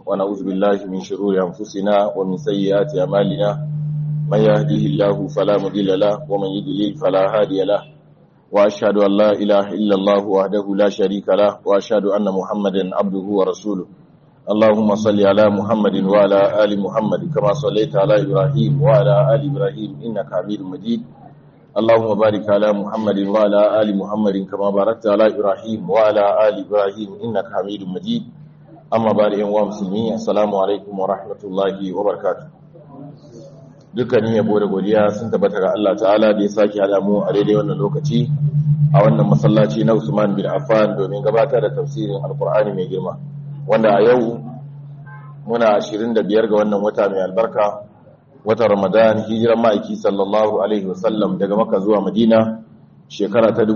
ونعوذ بالله من شرور أنفسنا ومن سيئات أعمالنا من يهده الله فلا مضل له ومن يضلل فلا هادي له وأشهد أن لا إله إلا الله وحده لا شريك له وأشهد أن محمدا عبده ورسوله اللهم صل على محمد وعلى آل محمد كما صليت على إبراهيم وعلى آل إبراهيم إنك حميد مجيد اللهم بارك على محمد وعلى آل محمد كما باركت على إبراهيم وعلى آل إبراهيم إنك حميد مجيد أما بعد أيها المسلمين السلام عليكم ورحمة الله وبركاته dukkanin yabo da godiya sun tabbata ga Allah ta'ala da ya sake alamu a daidai wannan lokaci a wannan masallaci na Usman bin Affan domin gabatar da tafsirin Alkur'ani mai girma wanda a yau muna 25 ga wannan wata mai albarka wata Ramadan hijiran ma'aiki sallallahu alaihi wasallam daga Makka zuwa Madina shekara ta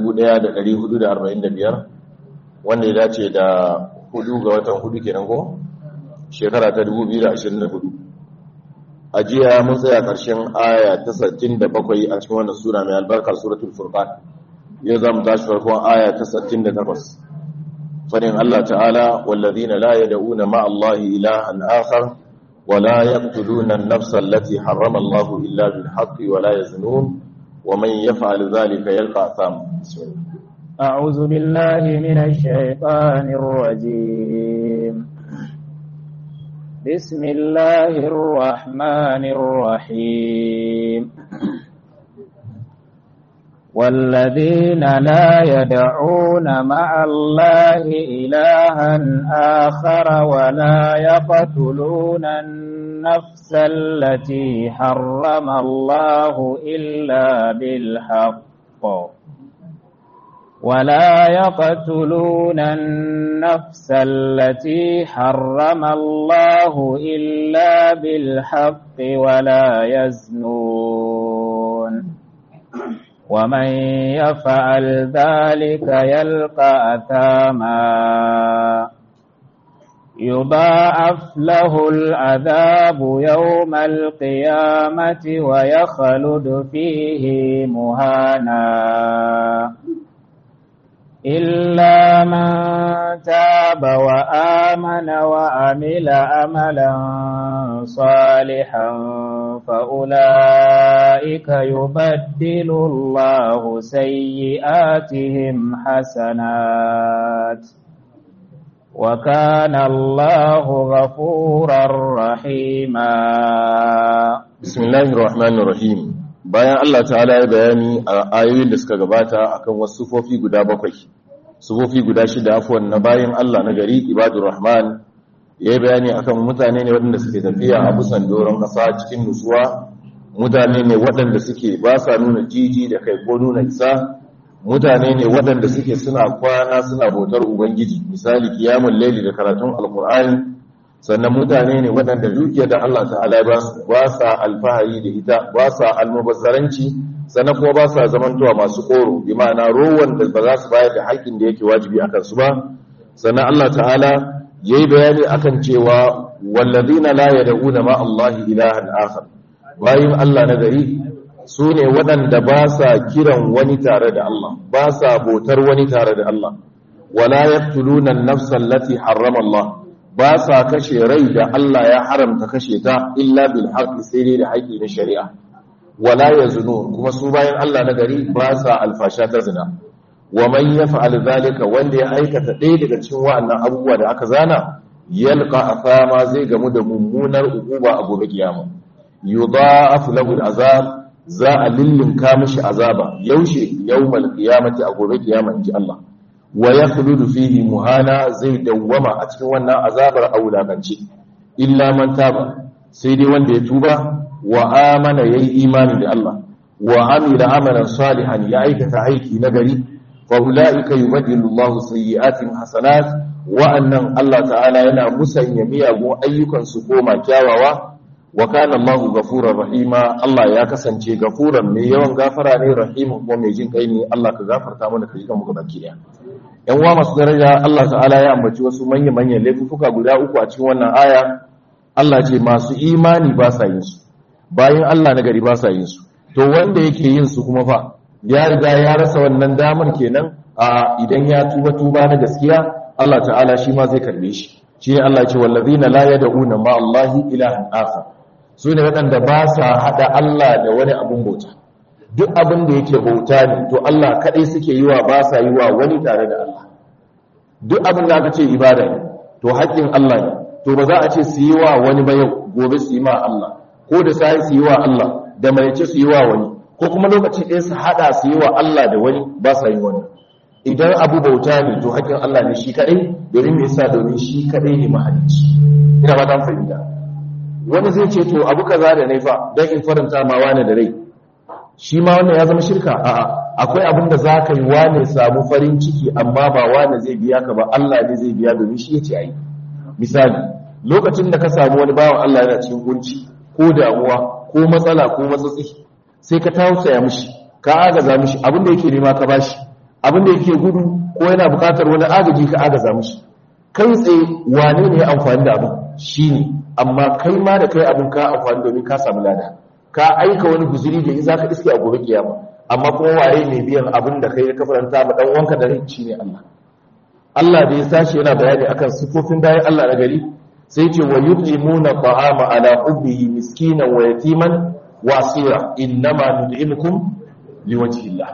1445 wanda ya dace da hudu ga watan hudu kenan ko shekara ta 2024 a jiya mun tsaya ƙarshen aya ta 67 a cikin wannan sura mai albarka suratul furqan yau zamu tashi farkon aya ta 68 fadin Allah ta'ala wallazina la yad'una ma'a Allah ilahan akhar wa la yaqtuluna an-nafsa allati harrama Allah illa bil haqqi wa la yaznun wa man yaf'al dhalika yalqa atham أعوذ بالله من الشيطان الرجيم بسم الله الرحمن الرحيم والذين لا يدعون مع الله إلها آخر ولا يقتلون النفس التي حرم الله إلا بالحق ولا يقتلون النفس التي حرم الله إلا بالحق ولا يزنون ومن يفعل ذلك يلقى أثاما يضاعف له العذاب يوم القيامة ويخلد فيه مهانا إلا من تاب وآمن وعمل أملا صالحا فأولئك يبدل الله سيئاتهم حسنات وكان الله غفورا رحيما بسم الله الرحمن الرحيم bayan Allah ta'ala ya bayani a ayoyin da suka gabata akan wasu sufofi guda bakwai sufofi guda shida afuwan na bayan Allah na gari ibadur rahman ya yi bayani akan mutane ne waɗanda suke tafiya a busan doron ƙasa cikin nutsuwa mutane ne waɗanda suke ba sa nuna jiji da kai ko nuna isa mutane ne waɗanda suke suna kwana suna bautar ubangiji misali kiyamun laili da karatun alkur'ani sannan mutane ne waɗanda dukiyar da Allah ta'ala ba su ba sa alfahari da ita ba sa almubazzaranci sannan kuma ba sa zamantowa masu koro bi ma'ana rowan da ba za su bayar da haƙƙin da yake wajibi a kansu ba sannan Allah ta'ala ya yi bayani akan cewa wallazina la yad'una ma Allah ilahan akhar bayin Allah na gari su ne waɗanda ba sa kiran wani tare da Allah ba sa bautar wani tare da Allah wala yaqtuluna an-nafsa allati harrama Allah ba sa kashe rai da Allah ya haramta kashe ta illa bil haqqi sai dai da haƙi na shari'a wala yazunu kuma su bayan Allah na gari ba sa alfasha ta zina wa man yaf'al zalika wanda ya aikata ɗaya daga cikin wa'annan abubuwa da aka zana yalqa afama zai gamu da mummunar uquba a gobe kiyama yudha'af lahu al'azab za a lillinka mishi azaba yaushe yawmal qiyamati a gobe kiyama inji Allah wa ya khuludu fihi muhana zai dawwama a cikin wannan azabar aulakanci illa man taba sai dai wanda ya tuba wa amana yayi imani da Allah wa amila amalan salihan ya aikata aiki na gari fa ulaika yubaddilu Allahu sayyi'atihim hasanat wa annan Allah ta'ala yana musanya miyagun ayyukan su koma kyawawa wa kana Allahu ghafurur rahima Allah ya kasance gafuran mai yawan gafara ne rahimin kuma mai jin kai ne Allah ka gafarta mana ka ji kan mu baki daya yan uwa masu daraja Allah ta'ala ya ambaci wasu manya-manyan laifuka guda uku a cikin wannan aya Allah ce masu imani ba sa yin su bayan Allah na gari ba sa yin su to wanda yake yin su kuma fa ya riga ya rasa wannan damar kenan a idan ya tuba tuba na gaskiya Allah ta'ala shi ma zai karbe shi shi ne Allah ce wallazina la yad'una ma Allahi ilahan akhar su ne waɗanda ba sa hada Allah da wani abun bauta duk abin da yake bauta ne to Allah kadai suke yi wa ba sa yi wa wani tare da Allah duk abin da aka ce ibada ne to haƙƙin Allah ne to ba za a ce su yi wa wani ba yau gobe su yi ma Allah ko da sai su yi wa Allah da mai su yi wa wani ko kuma lokaci ɗaya su haɗa su yi wa Allah da wani ba sa yi wani idan abu bauta ne to haƙƙin Allah ne shi kaɗai domin me yasa domin shi kaɗai ne mahalicci ina ba ta fahimta wani zai ce to abu kaza da naifa don in faranta ma wani da rai shi ma wannan ya zama shirka a'a akwai abin da za ka yi wane samu farin ciki amma ba wane zai biya ka ba Allah ne zai biya domin shi ya ce ayi misali lokacin da ka samu wani bawan Allah yana cikin kunci ko damuwa ko matsala ko matsatsi sai ka tausaya mishi ka agaza mishi abin da yake nema ka bashi abin da yake gudu ko yana bukatar wani agaji ka agaza mishi kai tsaye wane ne ya amfani da abin shine amma kai ma da kai abin ka amfani domin ka samu lada ka aika wani guzuri da za ka iske a gobe kiyama amma kuma waye ne biyan abin da kai ka faranta ma dan wanka da rai ne Allah Allah da ya sashi yana bayani akan sifofin bayan Allah na gari sai ce wa yut'imuna ta'ama ala hubbihi miskinan wa yatiman wa asira innama nud'imukum liwajhi Allah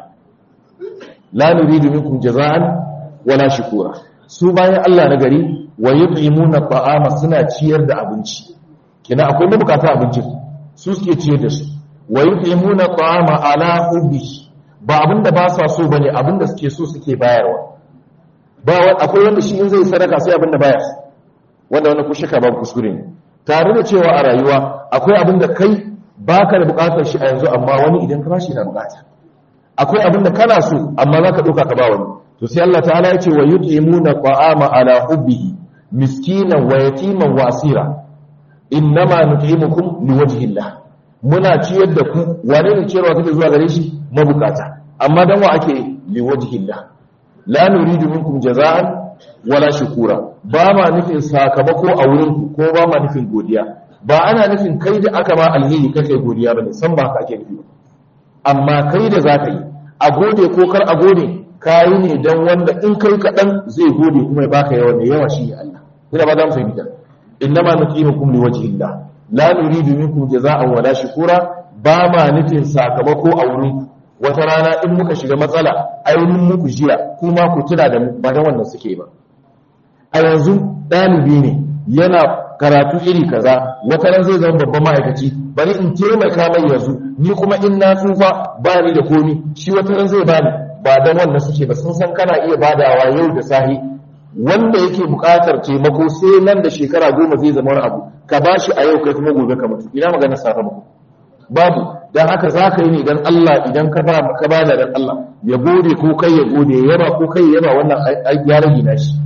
la nuridu minkum jaza'an wala shukura su bayan Allah na gari wa yut'imuna ta'ama suna ciyar da abinci kina akwai mabukata abincin su suke ciyar da su wa yut'imuna ta'ama ala hubbihi ba abinda ba sa so bane abinda suke so suke bayarwa ba akwai wanda shi in zai sadaka sai abinda baya wanda wannan ku shaka babu kuskure ne tare da cewa a rayuwa akwai abinda kai baka da bukatar shi a yanzu amma wani idan ka bashi na bukata akwai abinda kana so amma zaka dauka ka ba wani to sai Allah ta'ala ya ce wa yut'imuna ta'ama ala hubbihi miskinan wa yatiman wa asira innama nut'imukum liwajhi Allah muna ciyar da ku wane ne ciyarwa take zuwa gare shi mabukata amma dan wa ake liwajhi Allah la nuridu minkum jaza'an wala shukura ba ma nufin sakamako a wurin ku ko ba ma nufin godiya ba ana nufin kai da aka ba alheri kake godiya bane san ba haka ake nufi amma kai da zaka yi a gode ko kar a gode kayi ne dan wanda in kai kaɗan zai gode kuma ya baka yawa ne yawa shi ne Allah ina ba za mu fahimta innama nuqimukum liwajhi Allah la nuridu minkum jazaa'an wala shukura ba ma nufin sakamako a wurin wata rana in muka shiga matsala ainihin muku jiya kuma ku tuna da ba da wannan suke ba a yanzu ɗalibi ne yana karatu iri kaza wata ran zai zama babban ma'aikaci bari in taimaka mai yanzu ni kuma in na tsufa ba ni da komi shi wata ran zai bani ba dan wannan suke ba sun san kana iya badawa yau da sahi wanda yake buƙatar taimako sai nan da shekara goma zai zama wani abu ka ba shi a yau kai kuma gobe ka mutu ina magana sakamako babu don haka za ka yi ne idan Allah idan ka ba ka ba da dan Allah ya gode ko kai ya gode ya yaba ko kai ya yaba wannan ya rage na shi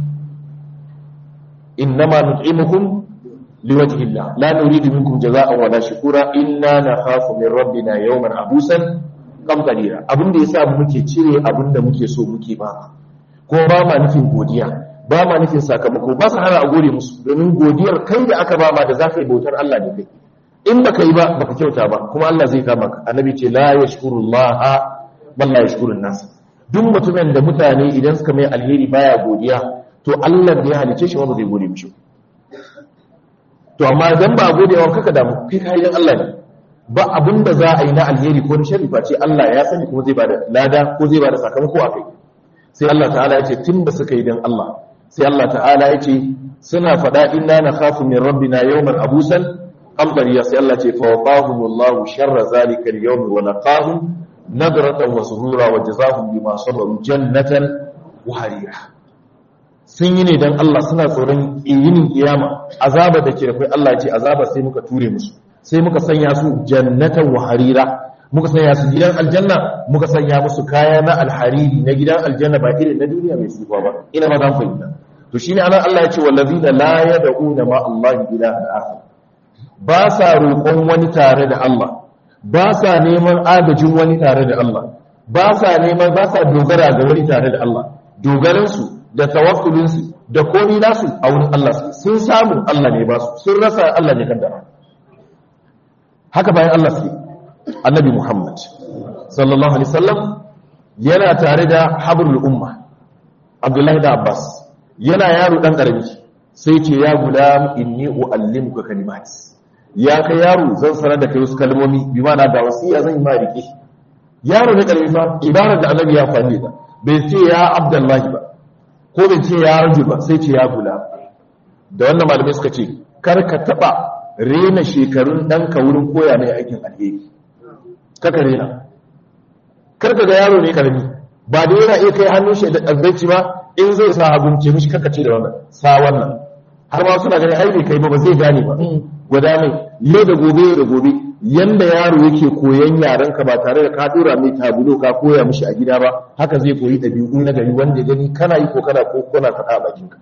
innama nut'imukum liwajhi Allah la nuridu minkum jazaa'an wala shukura inna nakhafu min rabbina yawman abusan qamtarira abinda yasa muke cire abinda muke so muke ba ko ba ma nufin godiya ba ma nufin sakamako ba su hana a gode musu domin godiyar kai da aka ba ma da za ka yi bautar Allah ne kai in baka yi ba baka kyauta ba kuma Allah zai kama ka annabi ce la yashkuru Allah bal la yashkuru nas duk mutumin da mutane idan suka mai alheri baya godiya to Allah da ya halice shi wanda zai gode mishi to amma dan ba gode wa kaka damu kai kayan Allah ne ba abinda za a yi na alheri ko na sharri ce Allah ya sani kuma zai bada lada ko zai bada sakamako a kai sai Allah ta'ala ya ce tun da suka yi dan Allah sai Allah ta'ala ya ce suna faɗa inna na khafu min rabbina yawman abusan amdariya sai Allah ce fa waqahumullahu sharra zalika al-yawm wa laqahum nadratan wa surura wa jazaahum bima sabaru jannatan wa harira sun yi ne dan Allah suna tsoron yinin kiyama azaba da ke rafai Allah ya ce azaba sai muka ture musu sai muka sanya su jannatan wa harira muka sanya su gidan aljanna muka sanya musu kaya na alhariri na gidan aljanna ba irin na duniya mai tsufa ba ina ma zan fahimta to shine anan Allah ya ce wallazina la yad'una ma Allah ilahan akhar ba sa roƙon wani tare da Allah ba sa neman agajin wani tare da Allah ba sa neman ba sa dogara ga wani tare da Allah dogaran su da tawakkulin su da komai nasu a wurin Allah sun samu Allah ne ba su sun rasa Allah ne kaddara haka bayan Allah suke annabi Muhammad sallallahu alaihi wasallam yana tare da habrul umma Abdullahi da Abbas yana yaro dan karami sai ce ya gulam inni uallimuka kalimat ya kai yaro zan sanar da kai wasu kalmomi bi ma'ana da wasiya zan yi ma rike yaro ne karami fa ibarar da annabi ya fani da bai ce ya abdullahi ba ko bai ce ya rajul ba sai ce ya gulam da wannan malamai suka ce kar ka taba rena shekarun ɗanka wurin koya mai aikin alheri kaka rena kar ka ga yaro ne karami ba da yana iya kai hannun shi da azzaici ba in zai sa hagunce mishi kaka ce da wannan sa wannan har ma suna ganin ai bai kai ba ba zai gane ba gwada mai yau da gobe yau da gobe yanda yaro yake koyan yaran ka ba tare da ka dora mai tabulo ka koya mishi a gida ba haka zai koyi ɗabi'u na gari wanda ya gani kana yi ko kana ko kana faɗa a bakinka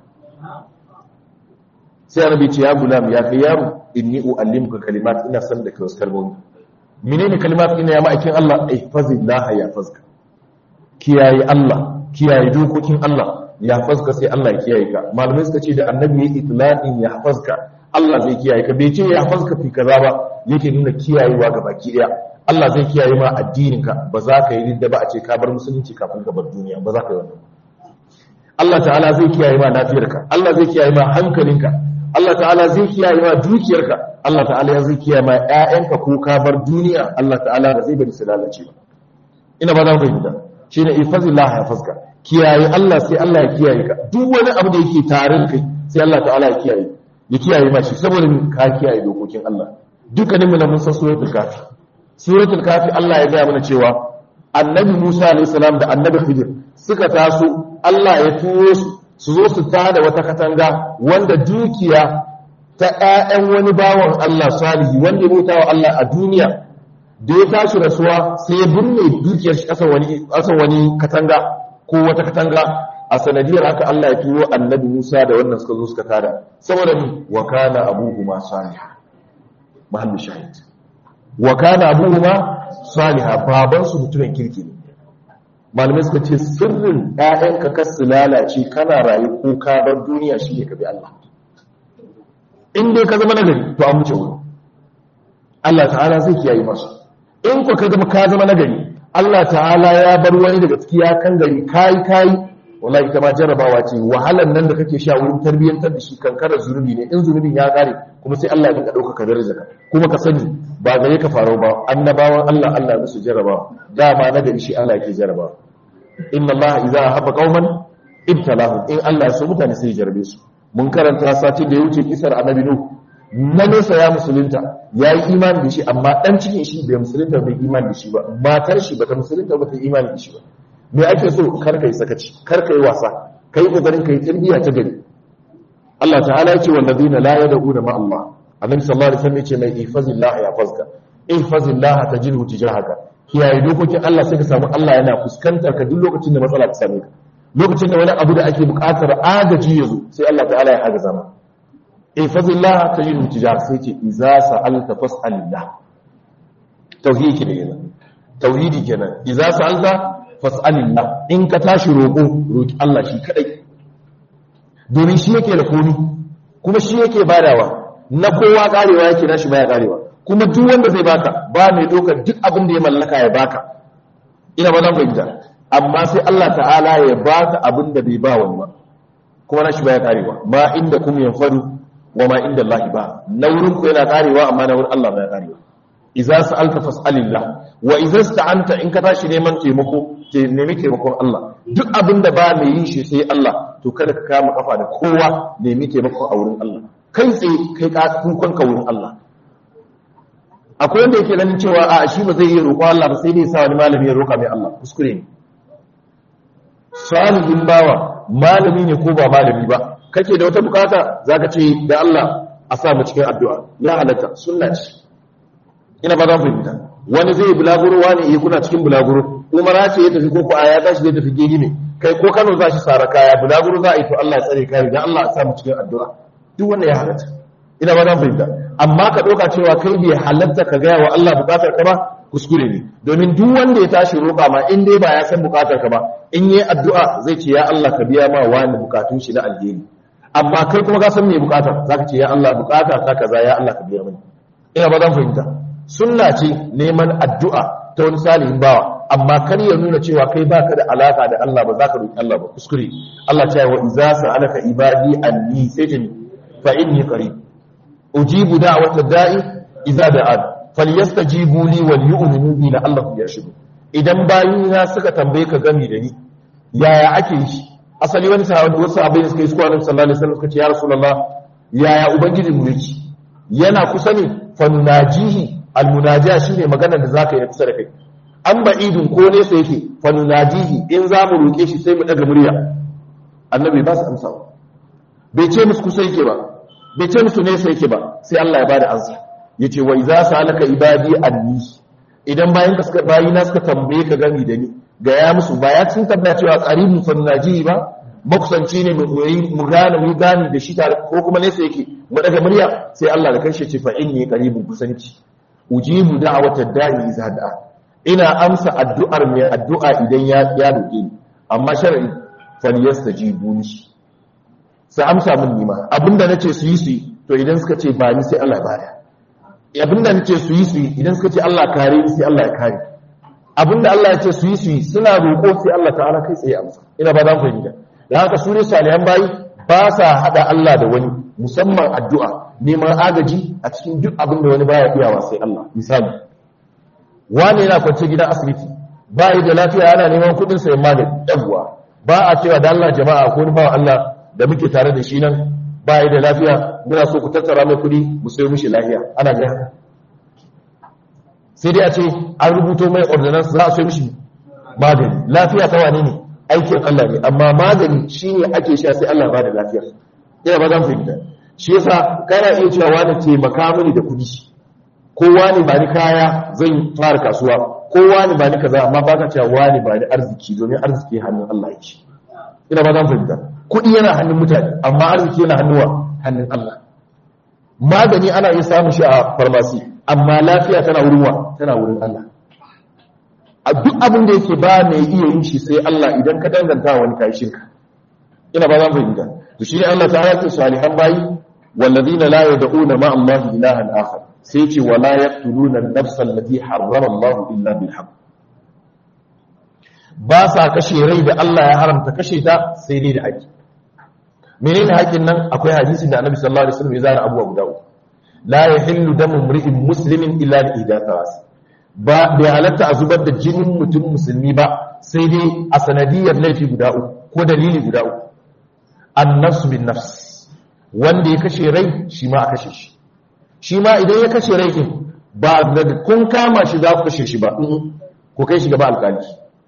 sai annabi ce ya gulam ya kai yaro inni uallimuka kalimat ina san da kai wasu kalmomi menene kalimat ina ya ma'aikin Allah ihfazillah ya fazka kiyaye Allah kiyaye dokokin Allah ya fazka sai Allah ya kiyaye ka malamai suka ce da annabi ya itlaqin ya fazka Allah zai kiyaye ka bai ce ya fazka fi kaza ba yake nuna kiyayewa ga baki daya Allah zai kiyaye ma addininka ba za ka yi da ba a ce ka bar musulunci kafin ka bar duniya ba za ka yi wannan Allah ta'ala zai kiyaye ma lafiyarka Allah zai kiyaye ma hankalinka Allah ta'ala zai kiyaye ma dukiyarka Allah ta'ala zai kiyaye ma ƴaƴanka ko ka bar duniya Allah ta'ala ba zai bari su lalace ba ina ba za mu fahimta shine ifazillah ya faska kiyaye Allah sai Allah ya kiyaye ka duk wani abu da yake tare da kai sai Allah ta'ala ya kiyaye ya kiyaye ma shi saboda ka kiyaye dokokin Allah dukkanin mu na mun san suratul kafi suratul kafi Allah ya gaya mana cewa annabi Musa alayhi salam da annabi Khidir suka taso Allah ya turo su su zo su tada wata katanga wanda dukiya ta ƴaƴan wani bawan Allah salihi wanda ya bauta wa Allah a duniya da ya tashi rasuwa sai ya binne dukiyar shi kasan wani kasan wani katanga ko wata katanga a sanadiyar haka Allah ya turo annabi Musa da wannan suka zo suka tada saboda ni wa kana abuhuma salih mahallu shahid wa kana abuhuma salih baban su mutumin kirki ne malamai suka ce sirrin ƴaƴanka kar su lalace kana rayu ko ka bar duniya shine ka bi Allah in dai ka zama nagari to an wuce wurin Allah ta'ala zai kiyaye masu in ku ka zama ka zama nagari Allah ta'ala ya bar wani daga ciki ya kan gari kai kai wallahi ita ma jarrabawa ce wahalan nan da kake sha wurin tarbiyyantar da shi kankarar zunubi ne in zunubin ya kare kuma sai Allah ya dinga dauka ka daraja kuma ka sani ba gare ka faro ba annabawan Allah Allah musu jarrabawa dama nagari shi Allah yake jarrabawa inna Allah idza habba qauman ibtalahum in Allah ya so mutane sai ya jarrabe su mun karanta satin da ya wuce kisar annabi nuh na nesa ya musulunta ya yi imani da shi amma dan cikin shi bai musulunta bai imani da shi ba matar shi bata musulunta ba ta imani da shi ba me ake so kar kai sakaci kar kai wasa kai kokarin kai tarbiya ta gari Allah ta'ala yace wallazina la yad'una ma Allah annabi sallallahu alaihi wasallam yace mai ihfazillah ya fazka ihfazillah tajidhu tijahaka kiyaye dokokin Allah sai ka samu Allah yana fuskantar ka duk lokacin da matsala ta same ka lokacin da wani abu da ake buƙatar agaji ya zo sai Allah ta'ala ya agaza ma ihfazillah tajidhu tijahaka sai ce iza sa'alta fas'alillah tauhidi kenan tauhidi kenan iza sa'alta fas'alillah in ka tashi roƙo roƙi Allah shi kadai domin shi yake da komi kuma shi yake badawa na kowa karewa yake nashi baya karewa kuma duk wanda zai baka ba mai dokar duk abin da ya mallaka ya baka ina ba zan fahimta amma sai Allah ta'ala ya baka abin da bai ba wani ba kuma nashi baya karewa ma inda kum yanfadu wa ma inda Allah ba na wurin ku yana karewa amma na wurin Allah baya karewa idza sa'alta fas'alillah wa idza sta'anta in ka tashi neman taimako ke nemi taimakon Allah duk abin da ba mai yin shi sai Allah to kada ka kama kafa da kowa nemi taimakon a wurin Allah kai tsaye kai ka kukan ka wurin Allah akwai wanda yake ganin cewa a shi ba zai yi roƙo Allah ba sai dai sa wani malami ya roƙa mai Allah kuskure ne salihin bawa malami ne ko ba malami ba kake da wata bukata zaka ce da Allah a sa mu cikin addu'a ya halatta sunna ce ina ba za mu fahimta wani zai bulaguro wani iya kuna cikin bulaguro umara ce ya tafi ko ko aya tashi zai tafi gini ne kai ko Kano za shi sara kaya bulaguro za a yi to Allah ya tsare kai dan Allah ya sa mu cikin addu'a duk wannan ya halatta ina ba za mu fahimta amma ka doka cewa kai bai halatta ka gaya wa Allah bukatar ka ba kuskure ne domin duk wanda ya tashi roƙa ma in dai ba ya san bukatar ka ba in yi addu'a zai ce ya Allah ka biya ma wani bukatun shi na alheri amma kai kuma ka san me bukatar zaka ce ya Allah bukata ta kaza ya Allah ka biya mani ina ba za mu fahimta sunna ce neman addu'a ta wani salihin bawa amma kar ya nuna cewa kai baka da alaka da Allah ba za ka roki Allah ba kuskure Allah ce wa iza sa'alaka ibadi anni sai ta fa inni qarib ujibu da'watad da'i idza da'an falyastajibu li wal yu'minu bi la'allahum yarshudun idan bayina suka tambaye ka gami da ni yaya ake yi asali wani sahabi wasu abin suka yi su kwanan sallallahu alaihi wasallam suka ce ya rasulullah yaya ubangiji mu yake yana kusa ne fanunajihi almunajiya shine magana da zaka yi kusa da kai an ba'idun ko ne sai yake fanunajihi in za mu roke shi sai mu daga murya annabi ba su amsa bai ce musu kusa yake ba bai ce musu nesa yake ba sai Allah ya bada ansa yace wa idza salaka ibadi anni idan bayan ka suka bayina suka tambaye ka gani da ni ga ya musu ba ya sun tabbata cewa qaribun fannaji ba makusanci ne mu yi mu gane mu gane da shi tare ko kuma nesa yake mu daga murya sai Allah da kanshi ce fa inni qaribun kusanci ujibu da'watad da'i idza da'a ina amsa addu'ar mai addu'a idan ya ya roke ni amma shar'i falyastajibu ni sai amsa min nima abinda nace su yi su yi to idan suka ce ba ni sai Allah ya bada abinda nace su yi su yi idan suka ce Allah kare ni sai Allah ya kare abinda Allah ya ce su yi su yi suna roƙo sai Allah ta'ala kai tsaye amsa ina ba za mu fahimta da haka su ne salihan bayi ba sa hada Allah da wani musamman addu'a neman agaji a cikin duk abin da wani baya iyawa sai Allah misali wani yana kwance gidan asibiti ba yi da lafiya yana neman kudin sayan magani yawwa ba a cewa da Allah jama'a ko wani bawa Allah da muke tare da shi nan ba yi da lafiya muna so ku tattara mai kudi mu sayo mishi lafiya ana ga sai dai a ce an rubuto mai ordinance za a sayo mishi magani lafiya ta wane ne aikin Allah ne amma magani shine ake sha sai Allah ba da lafiya ina ba zan fahimta shi yasa kana iya cewa wani taimaka mini da kudi ko wani ba ni kaya zan fara kasuwa ko wani ba ni kaza amma ba ka cewa wani ba ni arziki domin arziki hannun Allah yake ina ba zan fahimta kudi yana hannun mutane amma arziki yana hannuwa hannun Allah magani ana iya samun shi a farmasi amma lafiya tana wurin wa tana wurin Allah a duk abin da yake ba mai iya yin shi sai Allah idan ka danganta wani kai shirka ina ba zan fahimta to shi ne Allah ta yake salihan bayi wallazina la yad'una ma Allah ilahan akhar sai ce wala yaqtuluna an-nafsa allati harrama Allah illa bil haqq ba sa kashe rai da Allah ya haramta kashe ta sai dai da haƙi menene haƙin nan akwai hadisi da Annabi sallallahu alaihi wasallam ya zara abuwa guda uku la yahillu damu mri'in muslimin illa bi ihdatharas ba bai halatta a zubar da jinin mutum musulmi ba sai dai a sanadiyar laifi guda uku ko dalili guda uku annafsu bin nafs wanda ya kashe rai shi ma a kashe shi shi ma idan ya kashe rai kin ba daga kun kama shi za ku kashe shi ba ku kai shi gaba alkali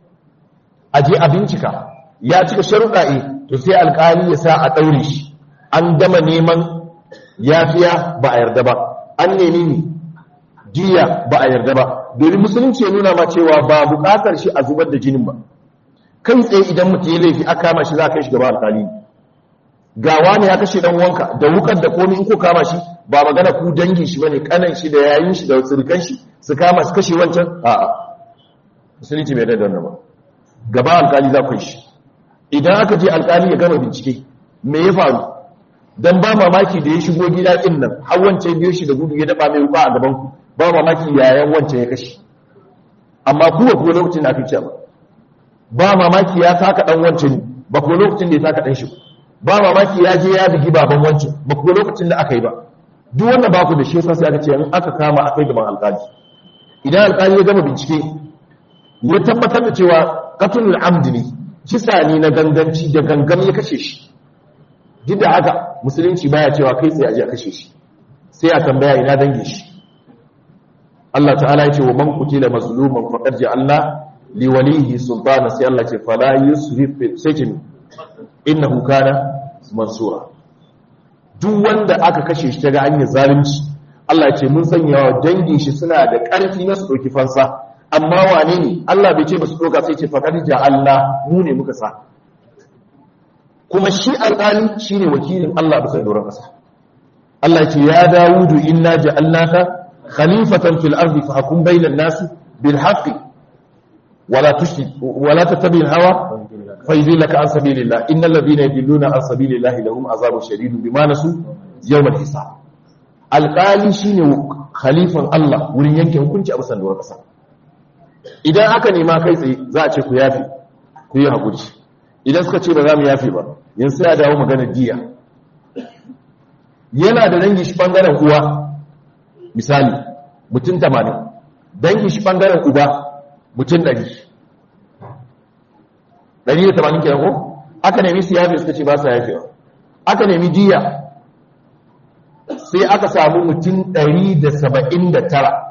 a je a bincika ya cika sharuɗa to sai alkali ya sa a ɗaure shi an gama neman yafiya ba a yarda ba an nemi ni jiya ba a yarda ba domin musulunci ya nuna ma cewa ba buƙatar shi a zubar da jinin ba kai tsaye idan mutum ya laifi aka kama shi za a kai shi gaba alkali gawa ne ya kashe dan wanka da wukar da komai in ko kama shi ba magana ku dangin shi bane kanan shi da yayin shi da tsirkan shi su kama su kashe wancan a'a musulunci bai da wannan ba gaba alkali za ku shi idan aka je alkali ya gama bincike me ya faru dan ba mamaki da ya shigo gida din nan har wancan biyo shi da gudu ya daba mai wuka a gaban ku ba mamaki yayan wancan ya kashe amma ku ba ku lokacin da aka ce ba ba mamaki ya saka dan wancan ba ku lokacin da ya saka dan shi ba mamaki ya je ya bigi baban wancan ba ku lokacin da aka yi ba duk wannan ba ku da shi sai aka ce in aka kama akai gaban alkali idan alkali ya gama bincike ya tabbatar da cewa qatlul amd ne kisa ne na ganganci da gangan ya kashe shi duk da haka musulunci baya cewa kai tsaye a je a kashe shi sai a tambaya ina dange shi Allah ta'ala ya ce wa man qutila mazluman faqad ja'alna li walihi sultana sai Allah ce fala yusrif fil sajn innahu kana mansura duk wanda aka kashe shi daga hanyar zalunci Allah ce mun sanya wa dangin shi suna da ƙarfi na su ɗauki fansa amma wane ne Allah bai ce ba su ɗauka sai ce faƙar Allah mu ne muka sa kuma shi alƙali shi ne wakilin Allah bisa doron ƙasa Allah ce ya dawudu inna ja'alnaka khalifatan fil ardi fahkum bainan nasi bil haqqi wala tushrik wala tattabi'il hawa فيذلك عن سبيل الله إن الذين يدلون عن سبيل الله لهم عذاب شديد بما نسوا يوم الحساب alƙali shine khalifan Allah wurin yanke hukunci a bisan doron ƙasa idan aka nema kai tsaye za a ce ku yafi ku yi haƙuri idan suka ce ba za mu yafi ba yanzu ya dawo magana diya yana da dangi shi bangaren uwa misali mutum 80 dangi shi bangaren uba mutum 100 180 kenan ko aka nemi su yafe suka ce ba su yafewa aka nemi diya sai aka samu mutum 179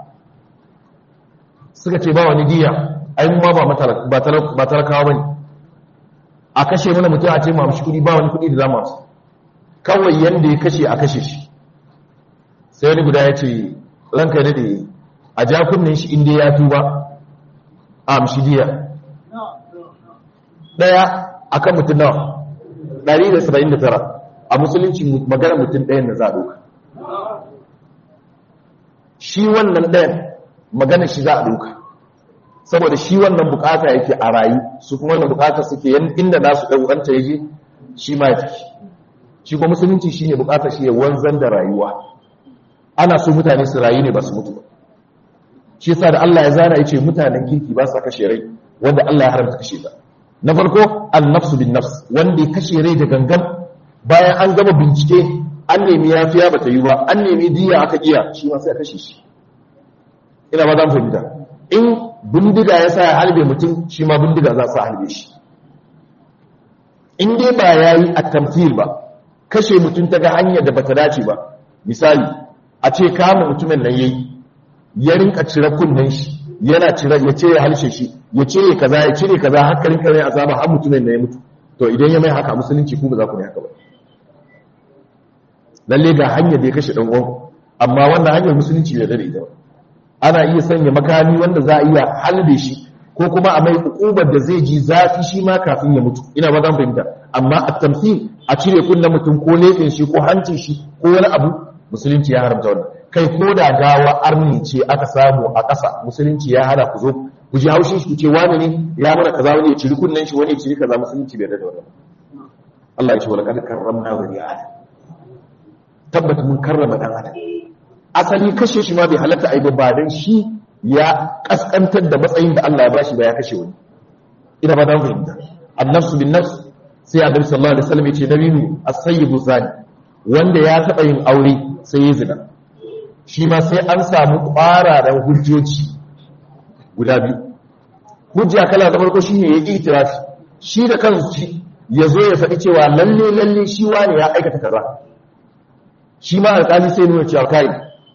suka ce ba wani diya ai mu ma ba talakawa ba ne a kashe mana mutum a ce ma mashi kudi ba wani kudi da zama su kawai yadda ya kashe a kashe shi sai wani guda ya ce ranka ya daɗe a jakunan shi inda ya tuba a amshi diya ɗaya a kan mutum nawa 179 a musulunci magana mutum ɗayan da za a ɗauka shi wannan ɗayan magana shi za a ɗauka saboda shi wannan bukata yake a rayu su kuma wannan bukata suke inda nasu ɗauɗanta ya je shi ma ya tafi shi kuma musulunci shi ne bukata shi ya wanzan da rayuwa ana so mutane su rayu ne ba su mutu ba shi yasa da Allah ya zana ya ce mutanen kirki ba sa kashe rai wanda Allah ya haramta kashe ta na farko an-nafsu bin nafs wanda ya kashe rai da gangan bayan an gama bincike an nemi yafiya bata yi ba an nemi diya aka iya shi ma sai a kashe shi ina ba za mu fahimta in bindiga ya sa ya halbe mutum shi ma bindiga za su halbe shi in dai ba ya yi a tamfil ba kashe mutum ta ga hanyar da bata dace ba misali a ce kama mutumin nan yayi ya rinka cire kunnen shi yana cire ya cire halshe shi ya cire kaza ya cire kaza har karin kare azaba har mutumin nan ya mutu to idan ya mai haka musulunci ku ba za ku ne haka ba lalle ga hanyar da ya kashe dan uwan amma wannan hanyar musulunci bai dare ita ba ana iya sanya makami wanda za a iya halbe shi ko kuma a mai hukubar da zai ji zafi shi ma kafin ya mutu ina ba zan fahimta amma a tamsil a cire kunnen mutum ko leƙin shi ko hancin shi ko wani abu musulunci ya haramta wannan kai ko da gawa arni ce aka samu a ƙasa musulunci ya hana ku zo ku ji haushin shi ku ce wani ne ya mana kaza wani ya ciri kunnen shi wani ya ciri kaza musulunci bai da wannan Allah ya ce wala kad karramna bani adam tabbata mun karrama dan adam asali kashe shi ma bai halatta a yi ba don shi ya kaskantar da matsayin da Allah ya bashi ba ya kashe wani ina ba don fahimta annafsu bin nafs sai a dabi sallallahu alaihi wasallam yace nabi as-sayyibu zani wanda ya taba yin aure sai ya zina shi ma sai an samu ƙwararan hujjoji guda biyu hujja kala da farko shine ya itirafi shi da kansu ya zo ya faɗi cewa lalle lalle shi wani ya aikata kaza shi ma alƙali sai nuna cewa kai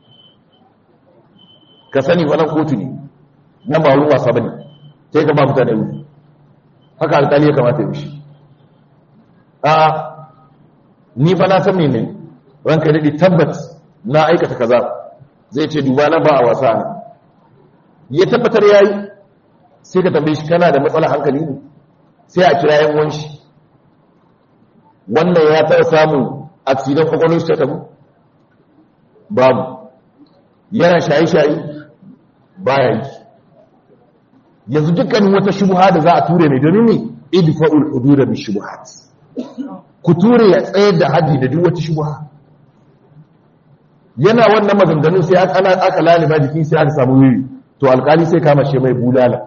ka sani wannan kotu ne nan ba wurin wasa bane sai ka ba mutane wuri haka alƙali ya kamata ya shi a ni fa na san me ne ranka dade tabbat na aikata kaza zai ce duba na ba a wasa ne ya tabbatar yayi sai ka tambaye shi kana da matsalar hankali ne sai a kira yan wanshi wannan ya taɓa samun accident kwakwalwar shi ta tabu babu yana shaye-shaye baya yi yanzu dukkanin wata shubuha da za a ture mai domin ne idfa'ul hududa bi shubuhat ku ture ya tsayar da haddi da duk wata shubuha yana wannan maganganun sai aka ana aka laliba jikin sai aka samu wuri to alkali sai kama shi mai bulala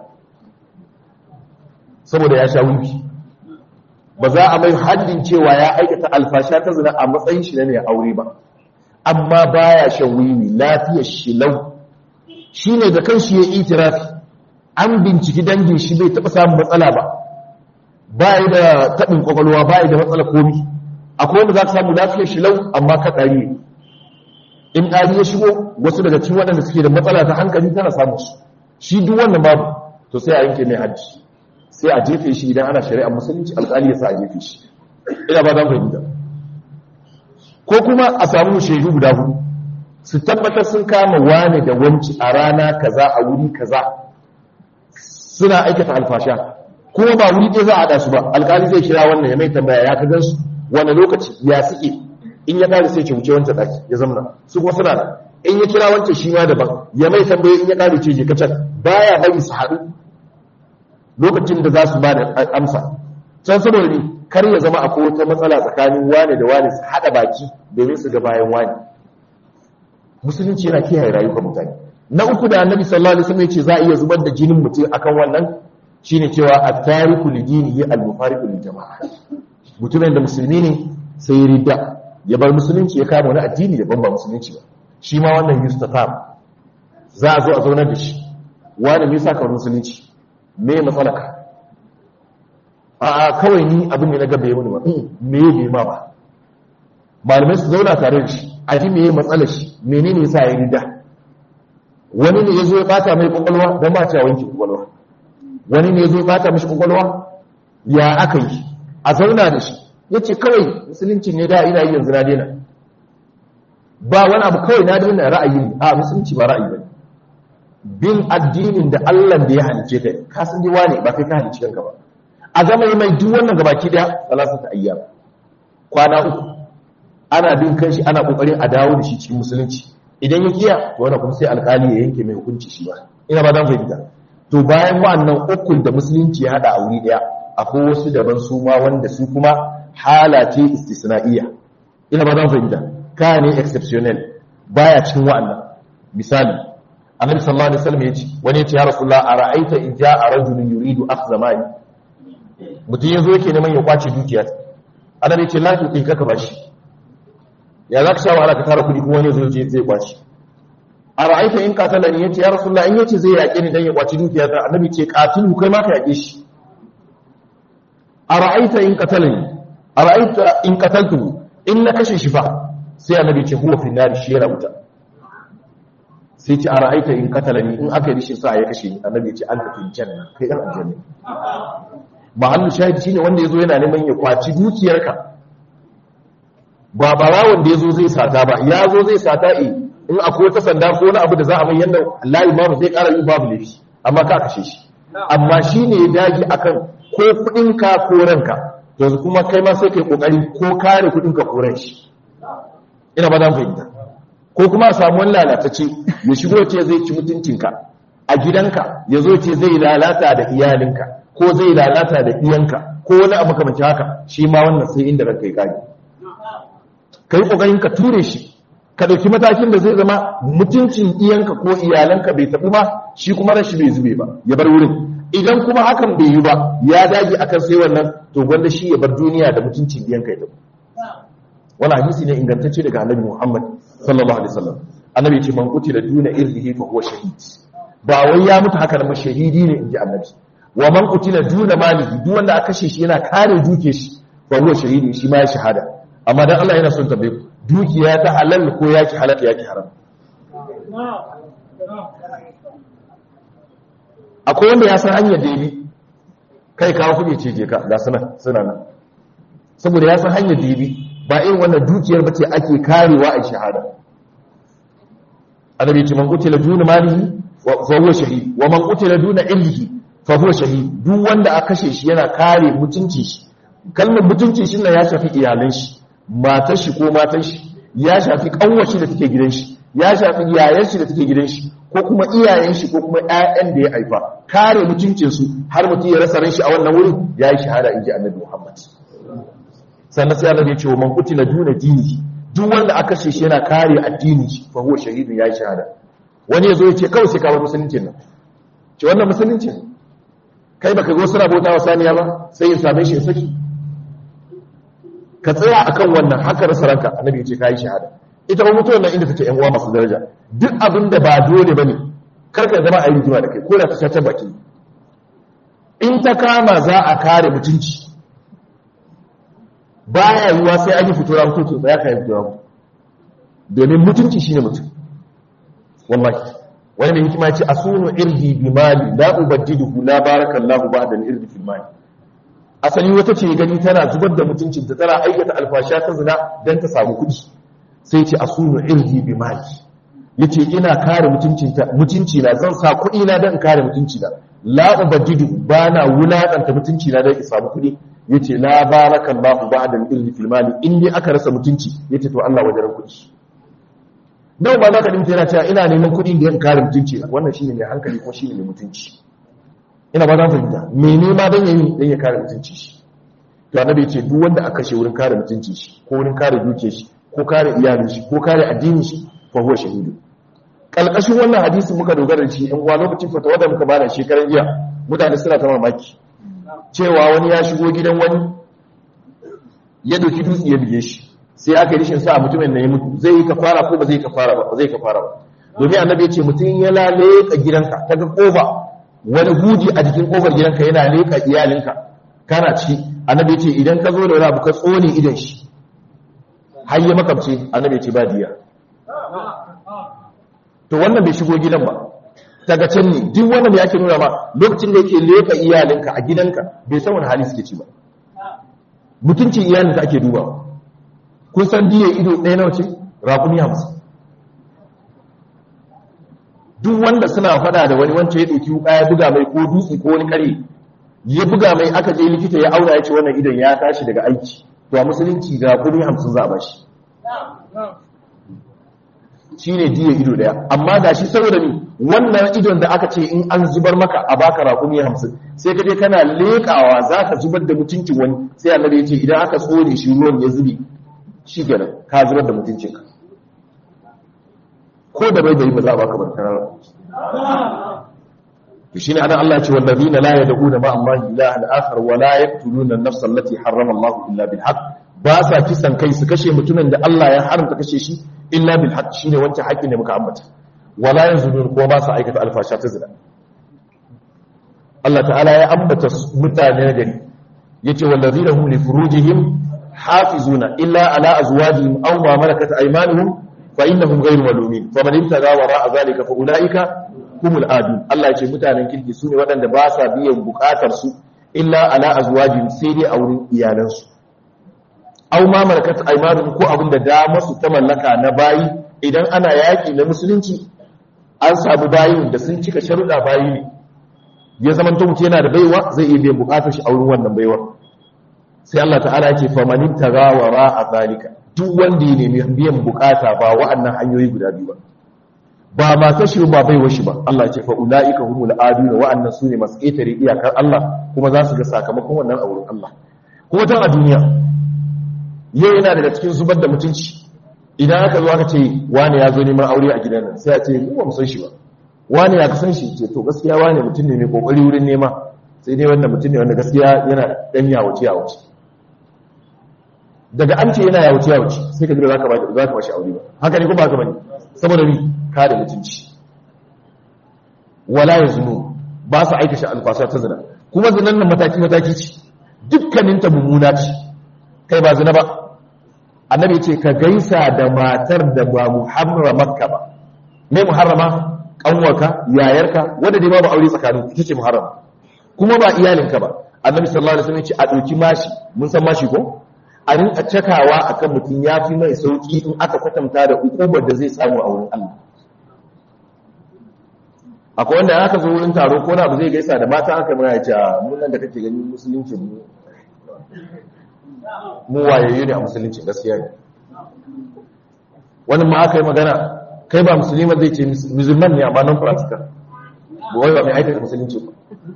saboda ya sha wuri ba za a mai haddin cewa ya aikata alfasha ta zina a matsayin shi ne ya aure ba amma baya shan wiwi lafiyar shi lau shi ne da kanshi ya itirafi an binciki dangin shi bai taɓa samun matsala ba ba yi da taɓin ƙwaƙwalwa ba yi da matsala komi akwai wanda za ka samu lafiyar shi lau amma ka ɗari ne in ɗari ya shigo wasu daga cikin waɗanda suke da matsala ta hankali tana samun su shi duk wannan babu to sai a yanke mai hajji sai a jefe shi idan ana shari'a musulunci alƙali ya sa a jefe shi ina ba za fahimta ko kuma a samu shaidu guda hudu su tabbatar sun kama wane da wanci a rana kaza a wuri kaza suna aikata alfasha kuma ba wuri ɗaya za a haɗa su ba alƙali zai kira wannan ya mai tambaya ya ka gansu wani lokaci ya suke in ya ƙari sai ce wuce wancan ɗaki ya zamana su kuma suna da in ya kira wancan shi ma daban ya mai tambaye in ya ƙari ce je kacan baya bari su haɗu lokacin da za su ba da amsa can saboda ne kar ya zama akwai wata matsala tsakanin wane da wane su haɗa baki domin su ga bayan wane musulunci yana kiyaye rayuwar mutane na uku da annabi sallallahu alaihi wasallam yace za a iya zubar da jinin mutum akan wannan shine cewa at-tariku li dinihi al-mufariqu lil jama'a mutumin da musulmi ne sai ya ridda ya bar musulunci ya kama wani addini da ban ba musulunci ba shi ma wannan yustatab za a zo a zaunar da shi wani me yasa ka musulunci me matsalaka a kawai ni abin ne na gaba ya wani ba me ya bai ma ba malamai su zauna tare da shi a ji me ya matsalar shi menene yasa ya rida wani ne ya zo ya bata mai kwakwalwa don ba ta wanke kwakwalwa wani ne ya zo ya bata mashi kwakwalwa ya aka yi a zauna da shi ya ce kawai musulunci ne da ina yi yanzu na daina ba wani abu kawai na daina ra'ayi ne a musulunci ba ra'ayi ba ne bin addinin da Allah da ya halice ka ka san jiwa ne ba kai ka halice kanka ba a zama yi mai duk wannan gabaki daya salasa ta ayyam kwana uku ana bin kan shi ana kokarin a dawo da shi cikin musulunci idan ya kiya to wannan kuma sai alkali ya yanke mai hukunci shi ba ina ba dan fahimta to bayan wa'annan ukun da musulunci ya hada a wuri daya akwai wasu daban su ma wanda su kuma hala ce istisna'iyya ina ba dan fahimta ka ne exceptional baya cikin wa'annan misali annabi sallallahu alaihi wasallam yace wani yace ya rasulullah ara'aita in ja'a rajulun yuridu akhdha mali mutum yazo yake neman ya kwace dukiya annabi yace la tuqi kaka bashi ya zaka sha wahala ka tara kudi kuma wani yazo yace zai kwace ara'aita in qatalani yace ya rasulullah in yace zai yake ni dan ya kwace dukiya ta annabi ce qatilu kai ma ka yake shi ara'aita in qatalani ara'aita in qataltu in na kashe shi fa sai annabi ce huwa fi nari shi yana wuta sai ce a ra'aita in katalani in aka yi rishin sa ya kashe ni annabi ya ce an tafi janna kai dan aljanna mahallu shahidi shine wanda yazo yana neman ya kwaci dukiyarka ba barawon da yazo zai sata ba ya zo zai sata eh in akwai wata sanda ko wani abu da za a mai yanda Allah imamu zai ƙara yi babu laifi amma ka kashe shi amma shine ya dage akan ko kudin ka ko ranka yanzu kuma kai ma sai kai kokari ko kare kudin ka ko ran shi ina ba dan fahimta ko kuma a samu wani lalatacce ya shigo ce zai ci mutuncinka a gidanka ya zo ce zai lalata da iyalinka ko zai lalata da iyanka ko wani abu kamar haka shi ma wannan sai inda ranka ya kage ka yi ƙoƙarin ka ture shi ka ɗauki matakin da zai zama mutuncin iyanka ko iyalanka bai taɓi ba shi kuma rashi bai zube ba ya bar wurin idan kuma hakan bai yi ba ya dage akan sai wannan to gwanda shi ya bar duniya da mutuncin iyanka ya taɓi wani hadisi ne ingantacce daga annabi Muhammad sallallahu alaihi wasallam annabi ce man qutila duna irdihi fa huwa shahid ba wai ya mutu haka da shahidi ne inji annabi wa man qutila duna malihi duk wanda aka kashe shi yana kare duke shi fa huwa shahidi shi ma ya shahada amma dan Allah yana son tambaye ku dukiya ta halal ko yaki halal yaki haram akwai wanda ya san hanyar da yabi kai kawo kuɗi ce je ka ga suna suna nan saboda ya san hanyar da yabi ba irin wannan dukiyar bace ake karewa a shahada annabi ce man qutila duna malihi fa huwa shahid wa man qutila duna illihi fa huwa shahid duk wanda aka kashe shi yana kare mutunci shi kalmar mutunci shi ya shafi iyalan shi matar shi ko matan shi ya shafi kanwar shi da take gidan shi ya shafi yayan shi da take gidan shi ko kuma iyayen shi ko kuma ƴaƴan da ya haifa kare mutuncin su har mutum ya rasa ran shi a wannan wurin yayi shahada inji annabi Muhammad sannan sai Allah ya ce wa man qutila duna dini duk wanda aka kashe shi yana kare addini shi fa huwa shahidun yayi shahada wani yazo ya ce kawai sai ka bar musulunci nan ce wannan musulunci kai baka go suna bautawa saniya ba sai ya same shi ya saki ka tsaya akan wannan haka rasa ranka annabi ya ce kai shahada ita ba mutuwar nan inda take yan uwa masu daraja duk abin da ba dole bane kar ka zama a yi rigima da kai ko da ta caca baki in ta kama za a kare mutunci baya yiwuwa sai an yi fito na mutunci tsaya ka yi fito na domin mutunci shine mutum wallahi wani mai hikima ce asunu irdi bi mali la ubaddiduhu la barakallahu ba'da al-irdi fil mali asali wata ce gani tana zubar da mutuncin ta tana aikata alfasha ta zina dan ta samu kuɗi sai ce asunu irdi bi mali yace ina kare mutuncin ta mutunci na zan sa kuɗi na dan kare mutunci na la ubaddidu bana wulakanta mutunci na dan in samu kuɗi yace la barakallahu ba'da al-irdi fil mali in dai aka rasa mutunci yace to Allah wajen kuɗi nawa ba za ka dinta yana cewa ina neman kuɗi da yan kare mutunci na wannan shine mai hankali ko shine mai mutunci ina ba za fahimta me nema dan yayi dan ya kare mutunci shi to annabi yace duk wanda aka kashe wurin kare mutunci shi ko wurin kare duke shi ko kare iyalin shi ko kare addinin shi fa huwa shahidu kalkashin wannan hadisi muka dogara da shi in uwa lokacin fatawa da muka bada shekaran jiya mutane suna ta mamaki cewa wani ya shigo gidan wani ya dauki dutse ya bige shi sai aka yi rishin sa mutumin na ya mutu zai yi kafara ko ba zai kafara ba ba zai kafara ba domin annabi ya ce mutum ya laleka gidanka ta ga kofa wani huji a jikin kofar gidanka yana leka iyalinka kana ciki annabi ya ce idan ka zo da wani abu ka tsone idan shi har ya makamce annabi ya ce ba diya to wannan bai shigo gidan ba daga can ne duk wannan ya ke nuna ma lokacin da yake leka iyalinka a gidanka bai san wani hali suke ci ba mutuncin iyalinka ake dubawa kun san diya ido ɗaya na wace raƙumi hamsin duk wanda suna fada da wani wancan ya ɗauki wuka ya buga mai ko dutse ko wani kare ya buga mai aka je likita ya auna ya ce wannan idon ya tashi daga aiki to a musulunci ga kudi hamsin za a bashi shi ne diya ido daya amma ga shi saboda ni wannan idon da aka ce in an zubar maka a baka rakumi hamsin sai ka je kana leƙawa za ka zubar da mutuncin wani sai annabi ya ce idan aka tsone shi ruwan ya zubi shi kenan ka zubar da mutuncinka ko da bai bai ba za a baka barkarar to shine anan Allah ya ce wallazina la yad'una ma Allah ilahan akhar wa la yaqtuluna an-nafsa allati harrama Allah illa bil haqq ba sa kisan kai su kashe mutumin da Allah ya haramta kashe shi illa bil haqq shine wancan haƙƙin da muka ambata wala yazunun ko ba sa aikata alfasha ta zina Allah ta'ala ya ambata mutane gari yace wallazina hum li furujihim hafizuna illa ala azwajihim aw ma malakat aymanuhum fa innahum ghayru malumin faman ibtaga wara zalika fa ulaika humul adu Allah ya ce mutanen kirki sune waɗanda ba sa biyan bukatar su illa ala azwajihim sai dai a wurin iyalansu aw ma malakat aymanuhum ko abinda da masu ta mallaka na bayi idan ana yaki na musulunci an samu bayin da sun cika sharuɗa bayi ne ya zama to mutum yana da baiwa zai iya biyan bukatar shi a wurin wannan baiwa sai Allah ta'ala ya ce famanin tagawara a zalika duk wanda ya nemi biyan bukata ba wa'annan hanyoyi guda biyu ba ba ma kashi ba bai washi ba Allah ce fa ulaika humul aduna wa'annan sune masu ƙetare iyakar Allah kuma za su ga sakamakon wannan a wurin Allah kuma tan a duniya yau yana daga cikin zubar da mutunci idan aka zo aka ce wani ya zo neman aure a gidan nan sai a ce mu ba mu san shi ba wani ya san shi ce to gaskiya wani mutum ne mai kokari wurin nema sai dai wannan mutum ne wanda gaskiya yana dan yawace yawace daga an ce yana yawace yawace sai ka ji za ka ba za ka bashi aure ba haka ne ko ba ka bane saboda ni ka da mutunci wala yazunu ba su aika shi alfasa ta zina kuma zinan nan mataki mataki ce dukkanin ta mummuna ce kai ba zina ba annabi ce ka gaisa da matar da ba muharramarka ba me muharrama kanwarka yayarka wanda dai babu aure tsakanin ita ce muharrama kuma ba iyalinka ba annabi sallallahu alaihi wasallam ya ce a dauki mashi mun san mashi ko a rinka cakawa akan mutum ya fi mai sauki in aka kwatanta da ukubar da zai samu a wurin Allah akwai wanda aka zo wurin taro ko na abu zai gaisa da mata aka mai ce mun nan da kake gani musulunci mu mu wayayyu ne a musulunci gaskiya ne wani ma aka yi magana kai ba musulman zai ce musulman ne amma non practical ba wai ba mai aikata musulunci ba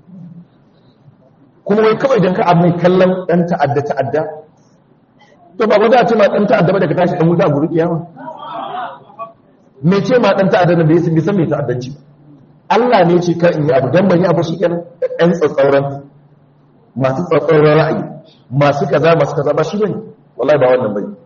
kuma wai kawai don ka abu mai kallon ɗan ta'adda ta'adda to ba ba za a ce ma ɗan ta'adda ba daga tashi ɗan wuta a guri kiyama mai ce ma ɗan ta'adda na bai san bisan mai ta'addanci ba Allah ne ce kar in yi abu don ban yi abu shi kenan ɗan tsatsauran masu tsatsauran ra'ayi masu kaza masu kaza ba shi bane wallahi ba wannan bane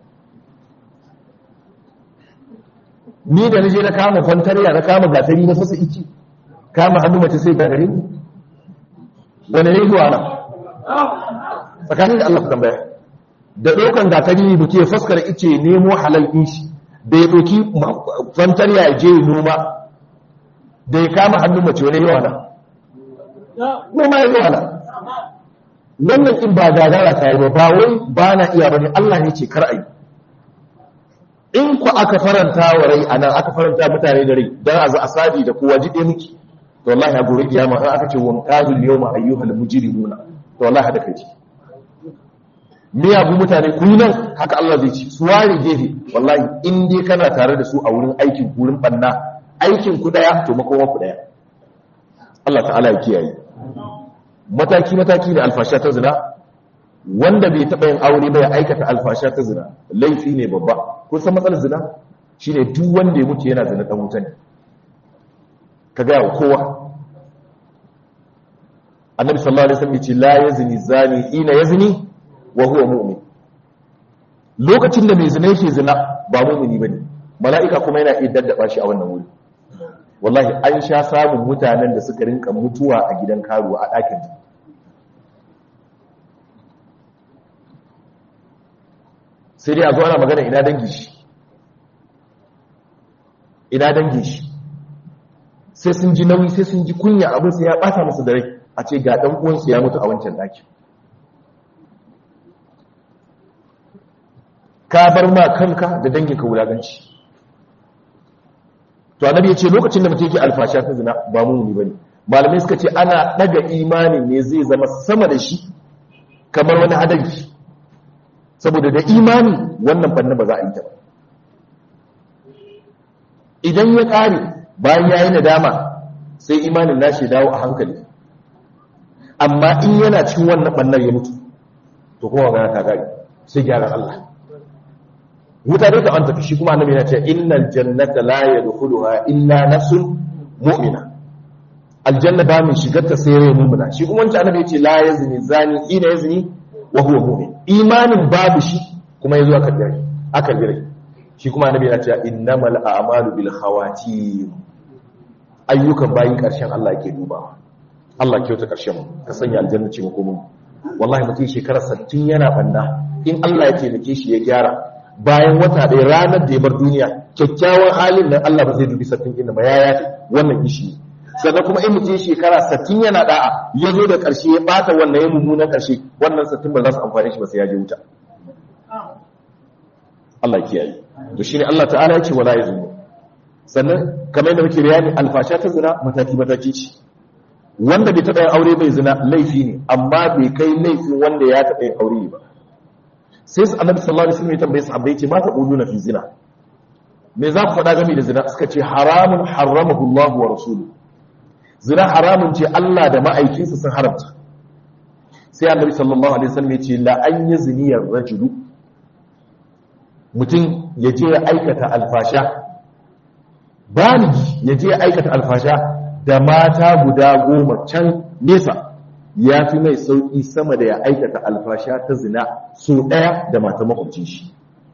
ni da naje na kama kwantariya na kama gatari na fasa iki kama hannu mace sai gagare ni wani ne zuwa nan tsakanin da Allah ku tambaya da ɗaukan gatari ne buke fuskar ice nemo halal ɗin shi da ya ɗauki kwantariya ya je noma da ya kama hannun mace wani yawa nan noma ya yawa nan wannan in ba gagara ta yi ba ba wai ba na iya bane Allah ne ce kar a yi in ku aka faranta wa rai a nan aka faranta mutane da rai don a za a sadi da kowa jiɗe miki to wallahi a gobe kiyama in aka ce wa mutazul yawma ayyuhal mujrimuna to wallahi hada kai miyagun mutane ku nan haka Allah zai ci su ware gefe wallahi in dai kana tare da su a wurin aikin wurin banna aikin ku daya to makoma ku daya Allah ta'ala ya kiyaye mataki mataki da alfasha ta zina wanda bai taɓa yin aure ba ya aikata alfasha ta zina laifi ne babba kun san matsalar zina shine duk wanda ya mutu yana zina dan wuta ne ka ga kowa annabi sallallahu alaihi wasallam yace la yazni zani ina yazni wa huwa mu'min lokacin da mai zina yake zina ba mumini bane mala'ika kuma yana iya daddaba shi a wannan wuri wallahi an sha samun mutanen da suka rinka mutuwa a gidan karuwa a ɗakin sai dai a zo ana magana ina dangi shi ina dangi shi sai sun ji nauyi sai sun ji kunya abin sai ya bata musu da rai a ce ga dan uwansu ya mutu a wancan daki ka bar ma kanka da danginka wulaganci to annabi ya ce lokacin da mutum yake alfasha ta zina ba mumuni bane malamai suka ce ana daga imani ne zai zama sama da shi kamar wani hadari saboda da imani wannan banna ba za a yi ta ba idan ya kare bayan ya yi nadama sai imanin nashi dawo a hankali amma in yana cikin wannan bannar ya mutu to kuma magana ta gari sai gyaran Allah wuta dai ta anta shi kuma annabi yana cewa innal jannata la yadkhuluha illa nafsun mu'mina aljanna ba mai shigar ta sai rai mu'mina shi kuma wancan annabi yace la yazni zani ina yazni wa huwa mu'min imanin babu shi kuma yazo aka dare aka dare shi kuma annabi yana cewa innamal a'malu bil khawatim ayyukan bayin karshen Allah yake dubawa Allah kyauta karshen mu ka sanya aljanna ce mu kuma wallahi mutum shekara 60 yana banda in Allah ya taimake shi ya gyara bayan wata ɗaya ranar da ya bar duniya kyakkyawan halin nan Allah ba zai dubi sattin inda ba ya yafi wannan ishi sannan kuma in mutum shekara sattin yana da'a ya zo da ƙarshe ya ɓata wannan ya mummunan ƙarshe wannan sattin ba za su amfani shi ba sai ya je wuta Allah kiyaye to shine Allah ta'ala ya ce wala yazunu sannan kamar yadda muke bayani alfasha ta zina mataki mataki ce wanda bai taɓa yin aure bai zina laifi ne amma bai kai laifin wanda ya taɓa yin aure ba sai su annabi sallallahu alaihi wasallam ya tambaye sahabbai ce ma ta quluna fi zina me za ku faɗa game da zina suka ce haramun haramahu Allah wa rasuluhu zina haramun ce Allah da ma'aikinsa sun haramta sai annabi sallallahu alaihi wasallam ya ce la an yazni ar-rajulu mutum ya je ya aikata alfasha baligi ya je ya aikata alfasha da mata guda goma can nesa ya fi mai sauƙi sama da ya aikata alfasha ta zina so ɗaya da mata makwabcin shi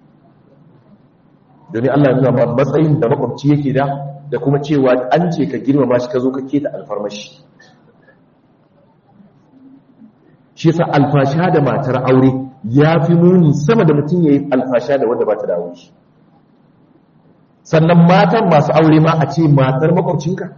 domin Allah ya nuna matsayin da makwabci yake da da kuma cewa an ce ka girmama shi ka zo ka keta alfarmashi shi yasa alfasha da matar aure ya fi muni sama da mutum ya yi alfasha da wanda ba ta da aure sannan matan masu aure ma a ce matar makwabcinka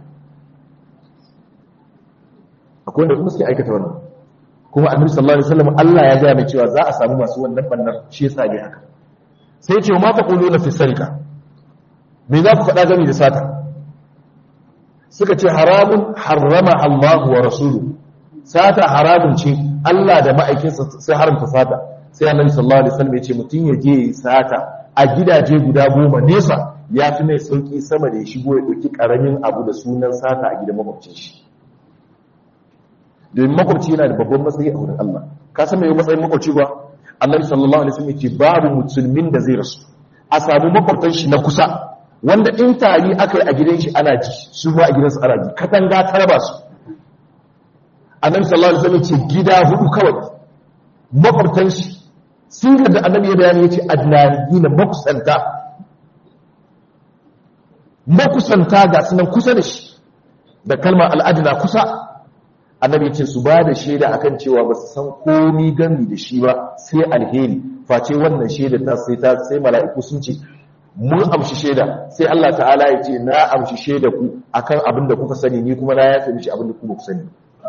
akwai wanda kuma suke aikata wannan kuma annabi sallallahu alaihi wasallam Allah ya gaya mai cewa za a samu masu wannan bannar shi yasa ne haka sai ya ce ma ta quluna fi sarika me za ku faɗa gami da sata suka ce haramun harrama Allah wa rasuluhu sata haramun ce Allah da ma'aikinsa sai haramta sata sai annabi sallallahu alaihi wasallam ya ce mutum ya je sata a gidaje guda goma nesa ya fi mai sauki sama da ya shigo ya ɗauki ƙaramin abu da sunan sata a gidan makwabcin shi domin makwabci yana da babban matsayi a wurin Allah ka san mai matsayin makwabci ba annabi sallallahu alaihi wasallam yake babu musulmin da zai rasu a samu makwabtan shi na kusa wanda in tari aka yi a gidan shi ana ji su ma a gidansu ana ji katanga ta raba su annabi sallallahu alaihi wasallam ce gida hudu kawai makwabtan shi sun ga da annabi ya bayani yace adnaniyina makusanta makusanta ga sunan kusa da shi da kalmar al'adina kusa annabi ce su ba da shaida akan cewa ba su san komi gami da shi ba sai alheri face wannan shaida ta sai ta sai mala'iku sun ce mun amshi shaida sai Allah ta'ala ya ce na amshi shaida ku akan abin da kuka sani ni kuma na ya sani shi abin da ku ba ku sani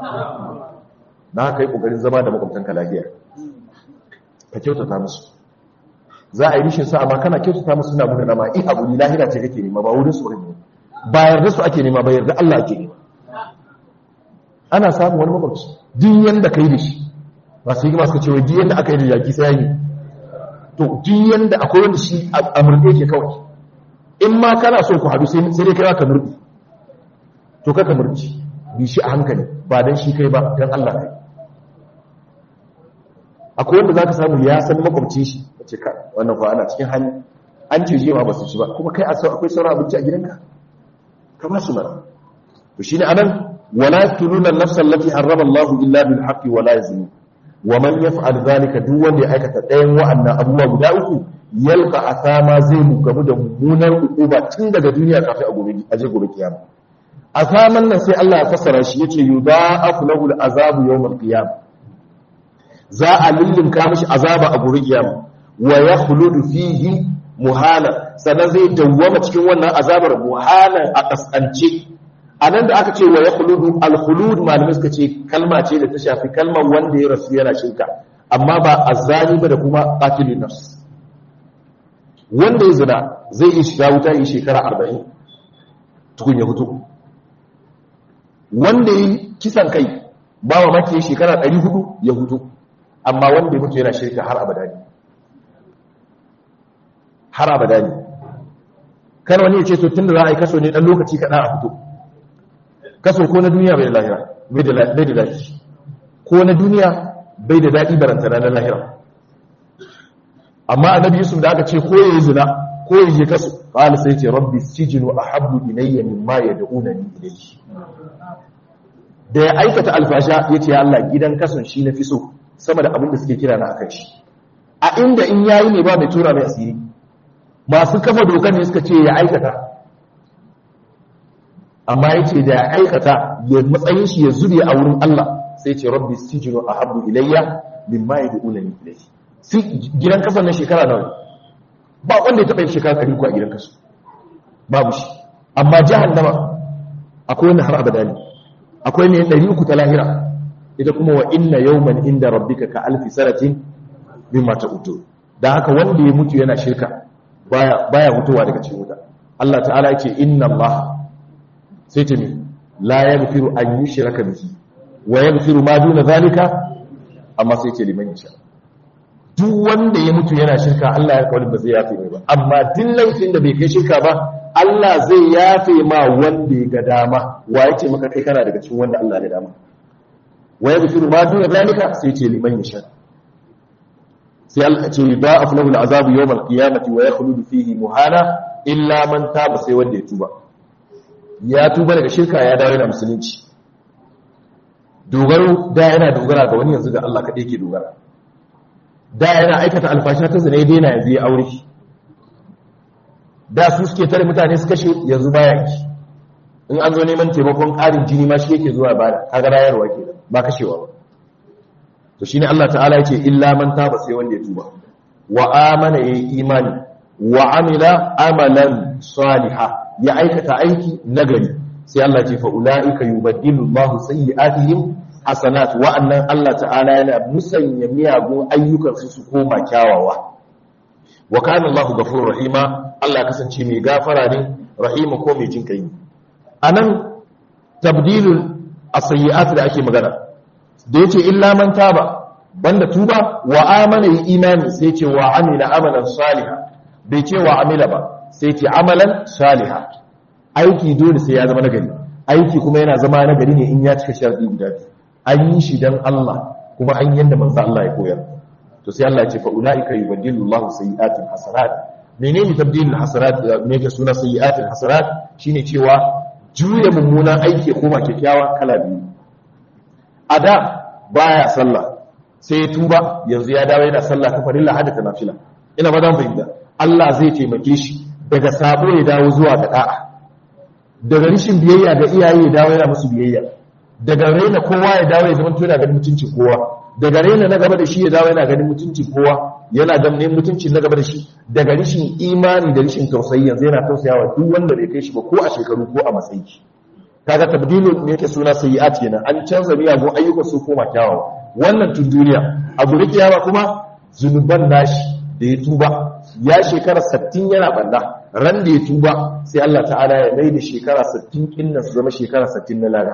na kai kokarin zama da makwabtanka lafiya ka kyautata musu za a yi rishin sa amma kana kyautata musu suna muna nama in abu ni lahira ce kake nema ba wurin su ne ba yarda su ake nema ba yarda Allah ake nema ana samun wani makwabci duk yanda ka yi da shi masu yi masu cewa duk yanda aka yi da yaki sai yi to duk yanda akwai wanda shi a murɗe ke kawai in ma kana so ku haɗu sai dai kai ka murɗe to ka murɗe bi shi a hankali ba don shi kai ba don Allah kai akwai wanda za ka samu ya san makwabcin shi a ce ka wannan fa ana cikin hali an ce jima ba su ci ba kuma kai akwai sauran abinci a gidanka ka ba su mara to shine anan wala tuluna nafsan lati harrama Allahu illa bil haqqi wala yazni wa man yaf'al zalika duk wanda ya aikata ɗayan wa'annan abubuwa guda uku yalqa asama zai mu gamu da mummunar ukuba tun daga duniya kafin a gobe aje gobe kiyama asaman nan sai Allah ya fassara shi yace yudha'afu lahu al'azabu yawm al-qiyam za a lullunka mishi azaba a gobe kiyama wa yakhludu fihi muhana sannan zai dawwama cikin wannan azabar muhanan a kaskance anan da aka ce wa yakhludu al-khulud malamai suka ce kalma ce da ta shafi kalmar wanda ya rasu yana shirka amma ba azzani ba da kuma qatilun nafs wanda ya zina zai yi shiga wuta yi shekara 40 tukun ya fito wanda ya kisan kai ba wa maki shekara 400 ya fito amma wanda ya mutu yana shirka har abada ne har abada ne kan wani ya ce to tun da za a yi kaso ne dan lokaci kaɗan a fito kaso ko na duniya bai da lahira bai da daɗi ko na duniya bai da daɗi barantana na lahira amma annabi yusuf da aka ce ko ya yi zina ko ya je kaso qala sai ce rabbi sijinu ahabbu ilayya mimma yad'unani ilayhi da ya aikata alfasha yace ya Allah gidan kason shi na fi so sama da abin da suke kira na akan shi a inda in yayi ne ba mai tura mai asiri masu kafa dokar ne suka ce ya aikata amma yace da ya aikata ya matsayin shi ya zube a wurin Allah sai ce rabbi sijinu ahabbu ilayya mimma yad'unani ilayhi sai gidan kasan na shekara nawa ba wanda ya taɓa yin shekara ɗari ko a gidan kasu babu shi amma jahannama akwai wanda har abada ne akwai ne ɗari uku ta lahira ita kuma wa inna yawman inda rabbika ka alfi sanatin mimma ta'udu dan haka wanda ya mutu yana shirka baya baya mutuwa daga cikin wuta Allah ta'ala yake inna Allah sai ta mi la yaghfiru an yushraka bihi wa yaghfiru ma duna zalika amma sai ce liman yasha duk wanda ya mutu yana shirka Allah ya kawai ba zai yafe mai ba amma duk laifin da bai kai shirka ba Allah zai yafe ma wanda ya ga dama wa yake maka kai kana daga cikin wanda Allah ya dama wa yaghfiru ma duna zalika sai ce liman yasha sai Allah ce ba aflahu al'azabu yawm al-qiyamati wa yakhludu fihi muhana illa man taba sai wanda ya tuba ya tuba daga shirka ya dawo da musulunci dogaro da yana dogara ga wani yanzu da Allah kaɗai ke dogara da yana aikata alfasha ta zina ya daina yanzu ya aure da su suke tare mutane su kashe yanzu baya yi in an zo neman taimakon ƙarin jini ma shi yake zuwa ba kaga rayarwa ke ba kashewa ba to shine Allah ta'ala yake illa man taba sai wanda ya tuba wa amana yayi imani wa amila amalan saliha ya aikata aiki nagari sai Allah ce fa ulaika yubaddilu Allahu sayyi'atihim hasanat wa'annan Allah ta'ala yana musanya miyagun ayyukan su su koma kyawawa wa kana Allahu ghafurur rahima Allah kasance mai gafara ne rahima ko mai jin kai anan tabdilul as-sayyi'at da ake magana da yace illa man taba banda tuba wa amana yi imani sai ce wa amila amalan salihan bai ce wa amila ba sai ce amalan salihan aiki dole sai ya zama nagari aiki kuma yana zama nagari ne in ya cika sharadi guda biyu an yi shi dan Allah kuma an yanda manzo Allah ya koyar to sai Allah ya ce fa ulaika yubaddilu Allahu sayyi'atin hasanat menene tabdilul hasanat me ke suna sayyi'atin hasanat shine cewa juya mummunan aiki kuma kyakkyawa kala biyu a da baya sallah sai ya tuba yanzu ya dawo yana sallah ta farilla hada ta nafila ina ba zan fahimta Allah zai taimake shi daga sabo ya dawo zuwa ga da'a daga rishin biyayya ga iyaye ya dawo yana musu biyayya daga raina kowa ya dawo ya zama tuna ganin mutuncin kowa daga raina na gaba da shi ya dawo yana ganin mutuncin kowa yana ganin mutuncin na gaba da shi daga rishin imani da rishin tausayi yanzu yana tausayawa duk wanda bai kai shi ba ko a shekaru ko a matsayi kaga tabdilu ne yake suna sayyi'at kenan an canza miyagun ayyukan su koma kyawawa wannan tun duniya abu da kiyama kuma zunuban nashi da ya tuba ya shekara 60 yana banda ran da ya tuba sai Allah ta'ala ya mai da shekara 60 kinnan su zama shekara 60 na lada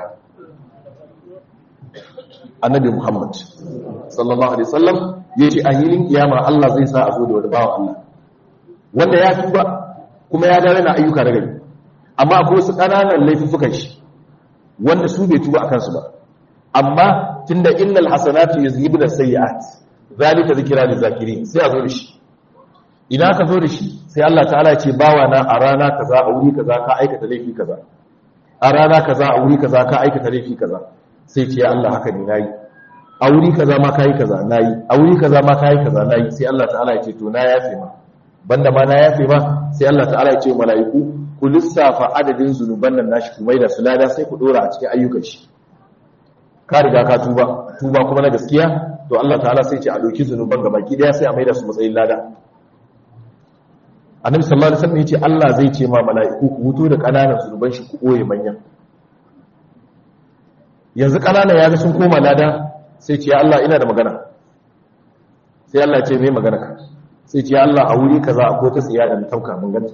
annabi Muhammad sallallahu alaihi wasallam yace a hilin kiyama Allah zai sa a zo da wani bawa Allah wanda ya tuba kuma ya dawo na ayyuka na gari amma akwai wasu ƙananan laifukan shi wanda su bai tuba akan su ba amma tunda innal hasanatu yuzhibuna sayyi'at zalika zikra lil zakirin sai a zo da shi idan ka zo da shi sai Allah ta'ala ya ce bawa na a rana kaza a wuri kaza ka aikata laifi kaza a rana kaza a wuri kaza ka aikata laifi kaza sai ce ya Allah haka ne nayi a wuri kaza ma kayi kaza nayi a wuri kaza ma kayi kaza nayi sai Allah ta'ala ya ce to na yafe ma banda ma na yafe ma sai Allah ta'ala ya ce mala'iku ku lissafa adadin zunuban nan nashi ku maida su lada sai ku dora a cikin ayyukan shi ka riga ka tuba tuba kuma na gaskiya to Allah ta'ala sai ce a doki zunuban gaba ki daya sai a maida su matsayin lada annabi sallallahu alaihi wasallam yace Allah zai ce ma mala'iku ku huto da kananan zunuban shi ku boye manyan yanzu kananan ya ga sun koma lada sai ce ya Allah ina da magana sai Allah ce mai magana ka sai ce ya Allah a wuri kaza akwai ta tsiya da tauka mun ganta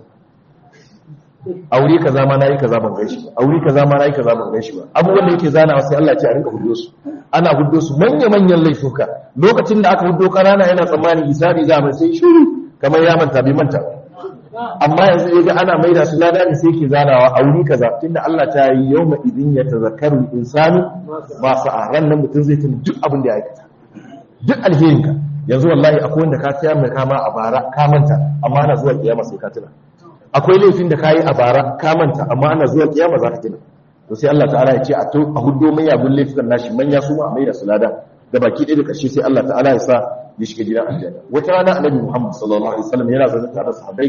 a wuri kaza ma nayi kaza ban gaishe ba a wuri kaza ma nayi kaza ban gaishe ba abubuwan da yake zanawa sai Allah ce a rinka huddo su ana huddo su manya manyan laifuka lokacin da aka huddo kanana yana tsammanin hisabi za mu sai shiru kamar ya manta bai manta amma yanzu ya ga ana maida su lada ne sai ke zanawa a wuri kaza tunda Allah ta yi yawma idin ya tazakkaru insanu ba sa ran nan mutum zai tuna duk abin da ya aikata duk alherinka yanzu wallahi akwai wanda ka tsaya mai kama a bara ka manta amma ana zuwa kiyama sai ka tuna akwai laifin da kayi a bara ka manta amma ana zuwa kiyama za ka tuna to sai Allah ta'ala ya ce a to a huddo mai yabun laifukan nashi manya su ma a maida su lada da baki ɗaya da ƙarshe sai Allah ta'ala ya sa ya shiga gidan aljanna wata rana annabi Muhammad sallallahu alaihi wasallam yana zaune tare da sahabbai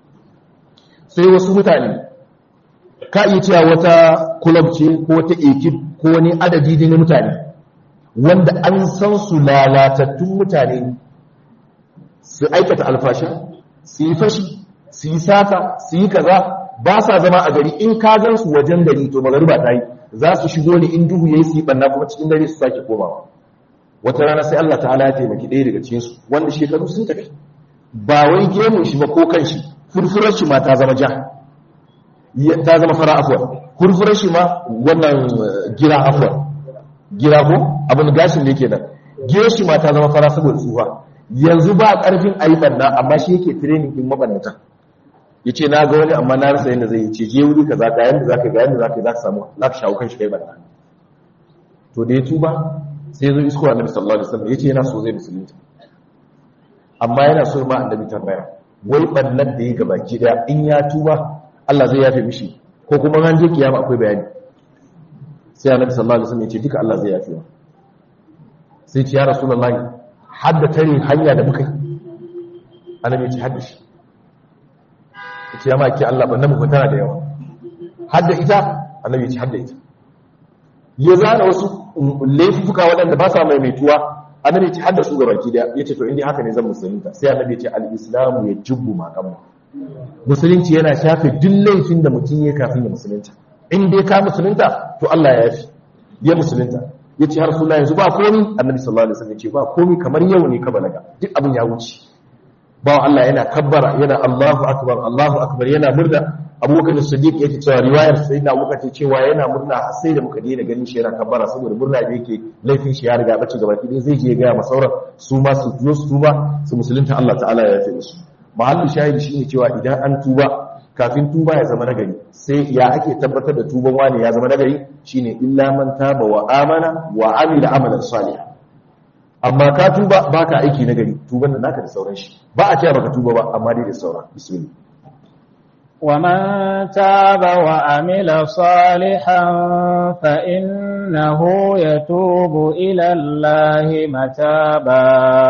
sai wasu mutane ka iya cewa wata kulab ce ko wata ekip ko wani adadi ne na mutane wanda an san su lalatattun mutane su aikata alfasha su yi fashi su yi sata su yi kaza ba sa zama a gari in ka gan su wajen gari to magariba ta yi za su shigo ne in duhu yayi su yi banna kuma cikin dare su sake komawa wata rana sai Allah ta'ala ya taimaki ɗaya daga cikin su wanda shekaru sun tafi ba wai gemun shi ba ko kan shi furfurar shi ma ta zama ja ta zama fara afuwa furfurar shi ma wannan gira afuwa gira ko abin gashin da yake nan gira shi ma ta zama fara saboda tsufa yanzu ba karfin ayi banna amma shi yake training din mabannata yace na ga wani amma na rasa yadda zai ce je wuri kaza ga yanda zaka ga yanda zaka zaka samu zaka shawo kan shi kai banna to da ya tuba sai ya zo isko annabi sallallahu alaihi wasallam yace yana so zai musulunta amma yana so ma annabi tambaya wai bannan da ya gabaki daya in ya tuba Allah zai yafe mishi ko kuma ran je kiyama akwai bayani sai annabi sallallahu alaihi wasallam ya ce duka Allah zai yafe wa sai ce ya rasulullahi hadda tare hanya da muka annabi ya ce hadda shi ya ce ya maki Allah bannan mu tana da yawa hadda ita annabi ya ce hadda ita ya zana wasu laifuka waɗanda ba sa maimaituwa annabi ya ce hadda su gabaki daya ya ce to inda haka ne zan musulunta sai annabi ya ce al-islamu ya jubbu ma kamma musulunci yana shafe duk laifin da mutum ya kafin ya musulunta in dai ka musulunta to Allah ya yafi ya musulunta ya ce har suna yanzu ba komi annabi sallallahu alaihi wasallam ya ce ba komi kamar yau ne ka balaga duk abin ya wuce ba Allah yana kabbara yana Allahu akbar Allahu akbar yana murna abubakar siddiq yake cewa riwayar sayyidina abubakar ce cewa yana murna sai da muka daina ganin shi yana kabbara saboda murna da yake laifin shi ya riga bace gaba ki zai je ga ma sauran su ma su zo su tuba su musulunta Allah ta'ala ya yafe musu mahallin shahidi shine cewa idan an tuba kafin tuba ya zama nagari sai ya ake tabbatar da tuban wani ya zama nagari shine illa man taba wa amana wa amila amalan salih amma ka tuba baka aiki nagari tuban da naka da sauran shi ba a cewa baka tuba ba amma dai da sauran bismillah ومن تاب وعمل صالحا فإنه يتوب إلى الله متابا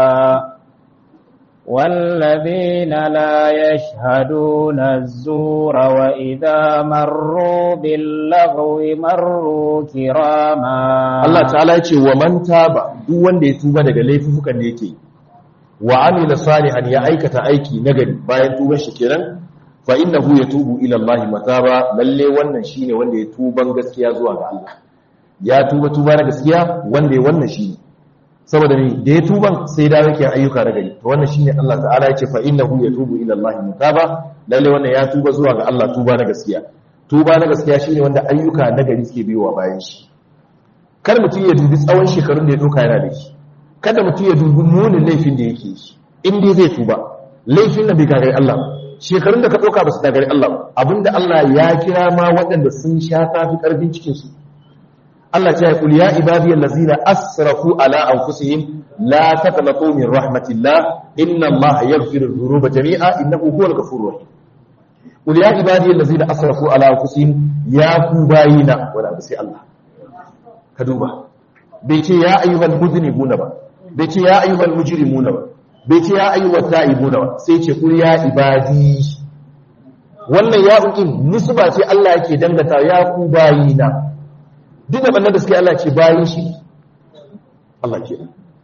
والذين لا يشهدون الزور وإذا مروا باللغو مروا كراما Allah ta'ala yace wa man taba duk wanda ya tuba daga laifukan da yake wa amila salihan ya aikata aiki nagari bayan tuban shi kenan fa innahu yatubu ila Allah mataba lalle wannan shine wanda ya tuban gaskiya zuwa ga Allah ya tuba tuba na gaskiya wanda ya wannan shine saboda ne da ya tuban sai da yake ayyuka na gari to wannan shine Allah ta'ala ya ce fa innahu yatubu ila Allah mutaba lalle wannan ya tuba zuwa ga Allah tuba na gaskiya tuba na gaskiya shine wanda ayyuka na gari suke biyowa bayan shi kar mutum ya dubi tsawon shekarun da ya doka yana da shi kada mutum ya dubi munin laifin da yake shi in dai zai tuba laifin da bai gagari Allah shekarun da ka doka ba su gagari Allah abinda Allah ya kira ma waɗanda sun sha tafi karfin cikin su Allah ce kul ya ibadiyal ladzina asrafu ala anfusihim la taqnatu min rahmatillah inna Allah yaghfiru dhunuba jami'a innahu huwal ghafurur rahim kul ya ibadiyal ladzina asrafu ala anfusihim ya ku bayina wala abu sai Allah ka duba bai ce ya ayyuhal mudhnibuna ba bai ce ya ayyuhal mujrimuna ba bai ce ya ayyuhal ta'ibuna ba sai ce kul ya ibadi wannan ya ukin nisba ce Allah yake dangata ya ku bayina duk da da suke Allah ce bayin shi Allah ke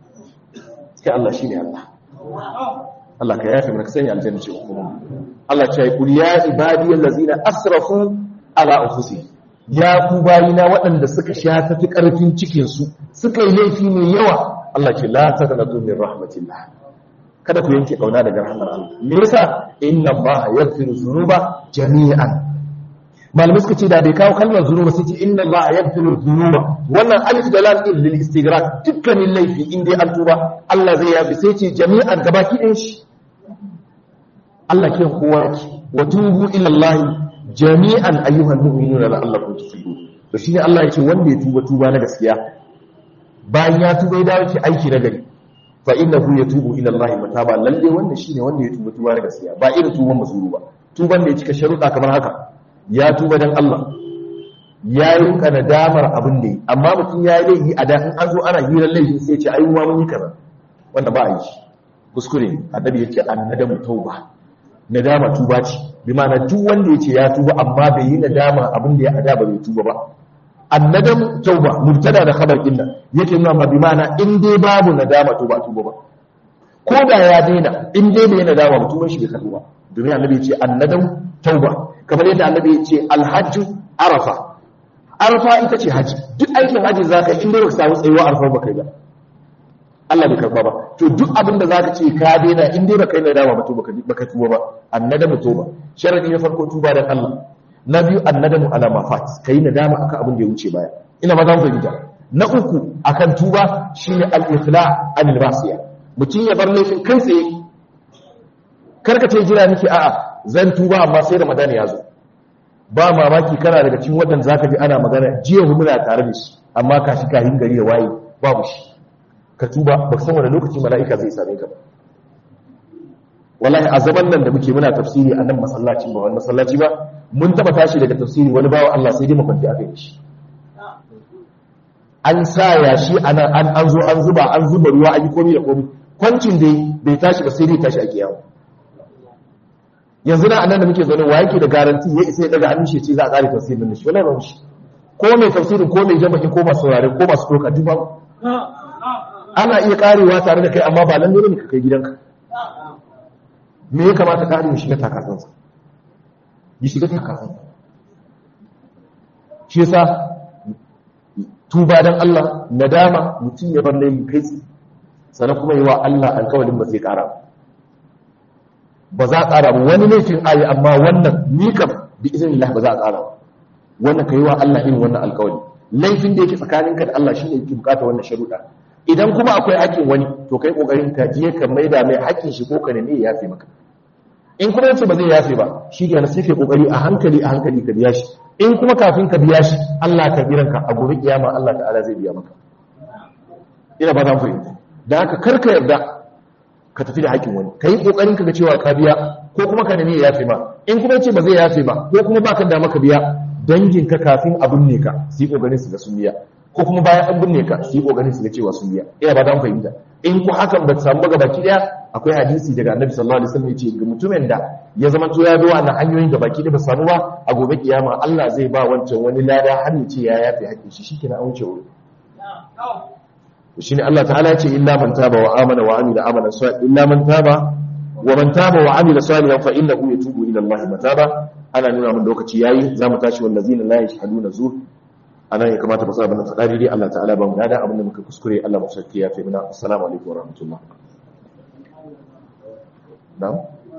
sai Allah shine Allah Allah ka yafe mana sanya aljanna ce kuma Allah ce kul ya ibadi allazina asrafu ala anfusihim ya ku bayina waɗanda suka sha tafi ƙarfin cikinsu suka yi laifi mai yawa Allah ce la ta kana min rahmatillah kada ku yanke kauna daga rahmar Allah me yasa inna Allah yaghfiru dhunuba jami'an malamai suka ce da bai kawo kalmar zunuba sai ce inna Allah yaghfiru dhunuba wannan alif da lam din lil istighraq dukkanin laifi in dai an tuba Allah zai yafi sai ce jami'an gabaki ɗin shi Allah ke kowa wa tubu ila Allah jami'an ayyuhan mu'minuna la'allakum tuflihun to shine Allah yake wanda ya tuba tuba na gaskiya bayan ya tuba ya dawo ki aiki na gari fa innahu yatubu ila Allah mataba lalle wannan shine wanda ya tuba tuba na gaskiya ba irin tuban mazuru ba tuban da ya cika sharuɗa kamar haka ya tuba dan Allah ya yi rinka nadamar abin da yi amma mutum ya yi laifi a da in an zo ana hirar laifi sai ya ce ai ma mun yi kaza wanda ba a yi kuskure annabi yake annadamu tauba nadama tuba ce bi ma'ana duk wanda yace ya tuba amma bai yi nadama abin da ya ada ba bai tuba ba annadam tauba mubtada da khabar din nan yake nuna ma bi ma'ana in dai babu nadama to ba tuba ba ko da ya daina in dai bai nadama ba tuban shi bai karbu ba domin annabi yace annadam tauba kamar yadda annabi yace alhajju arafa arafa ita ce haji duk aikin haji zaka in dai baka samu tsayuwa arafa ba kai ba Allah bai karba ba to duk abin da zaka ce ka daina in dai baka yi nadama ba to baka baka tuba ba annadamu tuba sharadi na farko tuba dan Allah na biyu annadamu ala mafat kai nadama akan abin da ya wuce baya ina ba zan fahimta na uku akan tuba shine al-ifla anil masiya mutum ya bar laifin kai tsaye karka ce jira nake a'a zan tuba amma sai Ramadan ya zo ba mamaki kana daga cikin waɗanda zaka ji ana magana jiya muna tare da shi amma kashi kahin gari ya waye babu shi ka tuba ba san wani lokaci mala'ika zai same ka ba wallahi a zaman nan da muke muna tafsiri a nan masallacin ba wani masallaci ba mun taba tashi daga tafsiri wani bawa Allah sai dai makwanci aka yi shi an sa ya shi an an zo an zuba an zuba ruwa an yi komi da komi kwancin dai bai tashi ba sai dai tashi a kiyawa yanzu na anan da muke zaune wa yake da garanti ya isa ya daga hannun shi ce za a tsare tafsirin nan shi wallahi ba shi ko mai tafsirin ko mai jama'i ko masu saurare ko masu doka duk babu ana iya karewa tare da kai amma ba lalle ne ka kai gidanka me ya kamata kare shi ga takasansa yi shiga takasansa shi yasa tuba dan Allah nadama mutum ya bar laifin kai sannan kuma yi wa Allah alƙawarin ba zai ƙara ba za a ƙara ba wani laifin ayi amma wannan ni kam bi iznillah ba za a ƙara ba wannan kai wa Allah irin wannan alƙawari laifin da yake tsakaninka da Allah shine yake bukata wannan sharuɗa idan kuma akwai haƙƙin wani to kai kokarin ka je ka maida mai haƙƙin shi ko ka nemi ya yafe maka in kuma yace ba zai yafe ba shi ke sai kai kokari a hankali a hankali ka biya shi in kuma kafin ka biya shi Allah ka biran ka a gobe kiyama Allah ta'ala zai biya maka ina ba zan fahimta dan haka kar ka yarda ka tafi da haƙƙin wani kai kokarin ka ga cewa ka biya ko kuma ka nemi ya yafe ma in kuma yace ba zai yafe ba ko kuma baka da maka biya danginka kafin abin ne ka su yi kokarin su ga sun biya ko kuma bayan an binne ka su yi kokarin su ga cewa sun biya ina ba dan fahimta in ku hakan ba ta samu ba baki daya akwai hadisi daga annabi sallallahu alaihi wasallam yace ga mutumin da ya zama to ya bi wannan hanyoyin da baki da ba samu ba a gobe kiyama Allah zai ba wancan wani lada har ya ce ya yafi hakkin shi shikenan an wuce wuri to shine Allah ta'ala yace illa man taba wa amana wa amila amalan salih illa man taba wa man taba wa amila salihan fa innahu yatubu ila Allah mataba ana nuna mun lokaci yayi zamu tashi wallazina la yashhaduna zur anan ya kamata ba sa bana faɗa daidai Allah ta'ala ba mu dada abinda muka kuskure Allah mu sarki ya fi mana assalamu alaikum wa rahmatullah na'am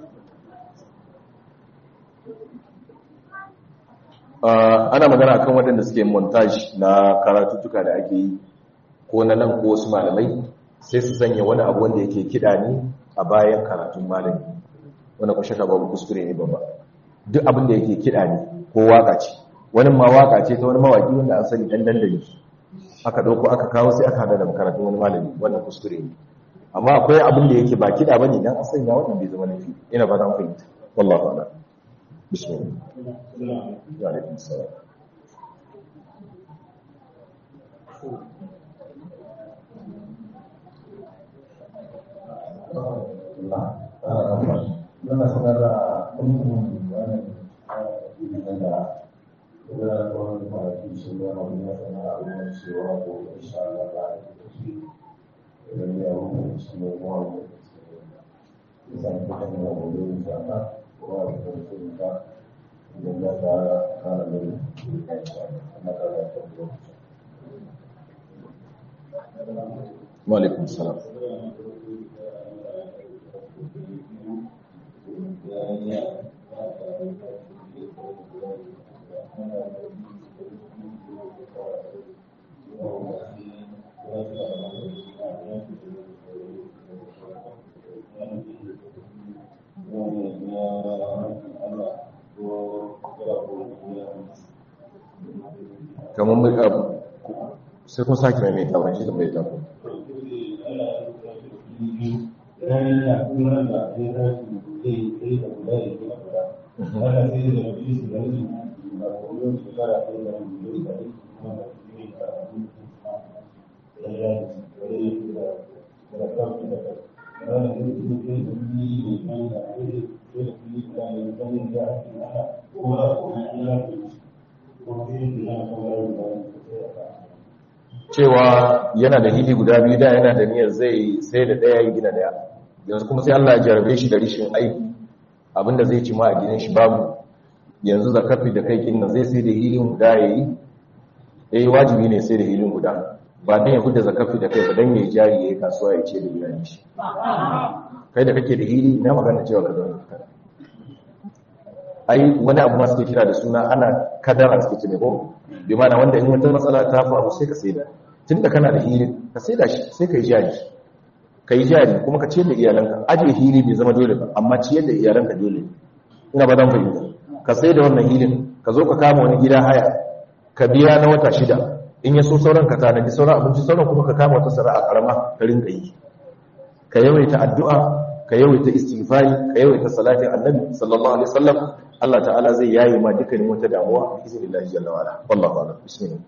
ana magana akan waɗanda suke montage na karatuttuka da ake yi ko na nan ko wasu malamai sai su sanya wani abu wanda yake kiɗa ne a bayan karatun malami wanda ku shaka babu kuskure ne babba duk abin da yake kiɗa ne ko waka ce wani ma waka ce ta wani mawaki wanda an sani dan dandali aka dauko aka kawo sai aka hada da makarantun wani malami wannan kuskure ne amma akwai abin da yake ba kida bane dan asali ya wannan bai zama laifi ina ba dan fahimta wallahi ta'ala bismillah wa alaikum salam Yana sanar da ɗin wannan ilimin da ya wani kwanaki su ya wani ya sanar a wani cewa ko insha Allah ba a yi tafi idan ya wani su ne kuma wani ya san kuma ne wa wani yin zaka ko a wani tafi da idan ya ta kara da yin na kara da yin Walaikun salam. kamar mai abu sai kun sake mai mai tabar shi da mai tabar cewa yana da hili guda biyu da yana da niyyar zai sai da daya ya gina daya yanzu kuma sai Allah ya jarabe shi da rishin aiki abinda zai ci ma a gidan shi babu yanzu zakafi da kai kinna zai sai da hilin guda yayi eh wajibi ne sai da hilin guda ba dan ya kuda zakafi da kai ba dan ya jari yayi kasuwa ya ce da iyali shi kai da kake da hili na magana cewa ka zauna kada ai wani abu ma suke kira da suna ana kadara suke ce ne ko bi mana wanda in wata matsala ta faru sai ka sai da tunda kana da hili ka sai da shi sai ka yi jari ka yi jari kuma ka ciyar da iyalanka ajiye hili bai zama dole ba amma ciyar da iyalanka dole ina ba zan fahimta ka sai da wannan hilin ka zo ka kama wani gida haya ka biya na wata shida in ya so sauran ka tanadi sauran abinci sauran kuma ka kama wata sana'a karama ka rinka yi ka yawaita addu'a ka yawaita istighfari ka yawaita salatin annabi sallallahu alaihi wasallam Allah ta'ala zai yayi ma dukkanin wata damuwa bi iznillahi jalla wa ala wallahu a'lam bismillah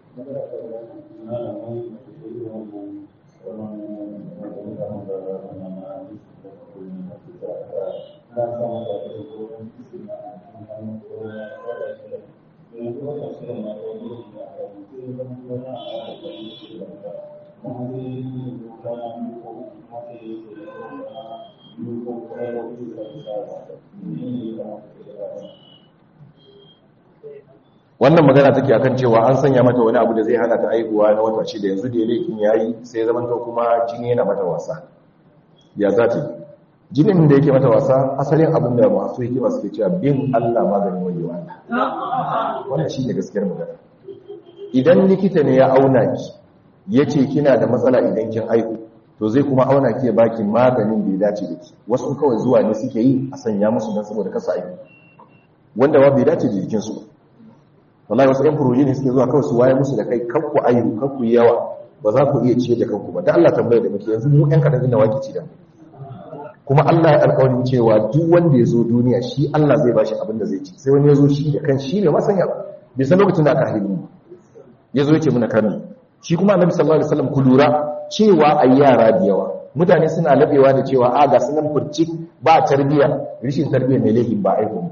wannan magana take akan cewa an sanya mata wani abu da zai hana ta aihuwa na wata shida yanzu da laifin yayi sai zaman ta kuma jini yana mata wasa ya za ta jinin da yake mata wasa asalin abin da masu hikima suke cewa bin Allah maganin wajewa Allah wannan shine gaskiyar magana idan likita ne ya auna ki yace kina da matsala idan kin aihu to zai kuma auna ki ya baki maganin da ya dace da ki wasu kawai zuwa ne suke yi a sanya musu dan saboda kasa aihu wanda ba bai dace da jikinsu ba wallahi wasu 'yan furoji ne suke zuwa kawai su waye musu da kai kanku ayu kanku yawa ba za ku iya ciye da kanku ba da Allah tambaya da muke yanzu mu 'yan kadan inda wake ci da kuma Allah ya alƙawarin cewa duk wanda ya zo duniya shi Allah zai bashi abin da zai ci sai wani ya zo shi da kan shi ne masanya bai san lokacin da aka haihu mu ya zo ya ce muna karni shi kuma annabi sallallahu alaihi wasallam ku lura cewa ai yara da yawa mutane suna labewa da cewa a ga sunan furci ba tarbiya rishin tarbiya mai laifin ba aihu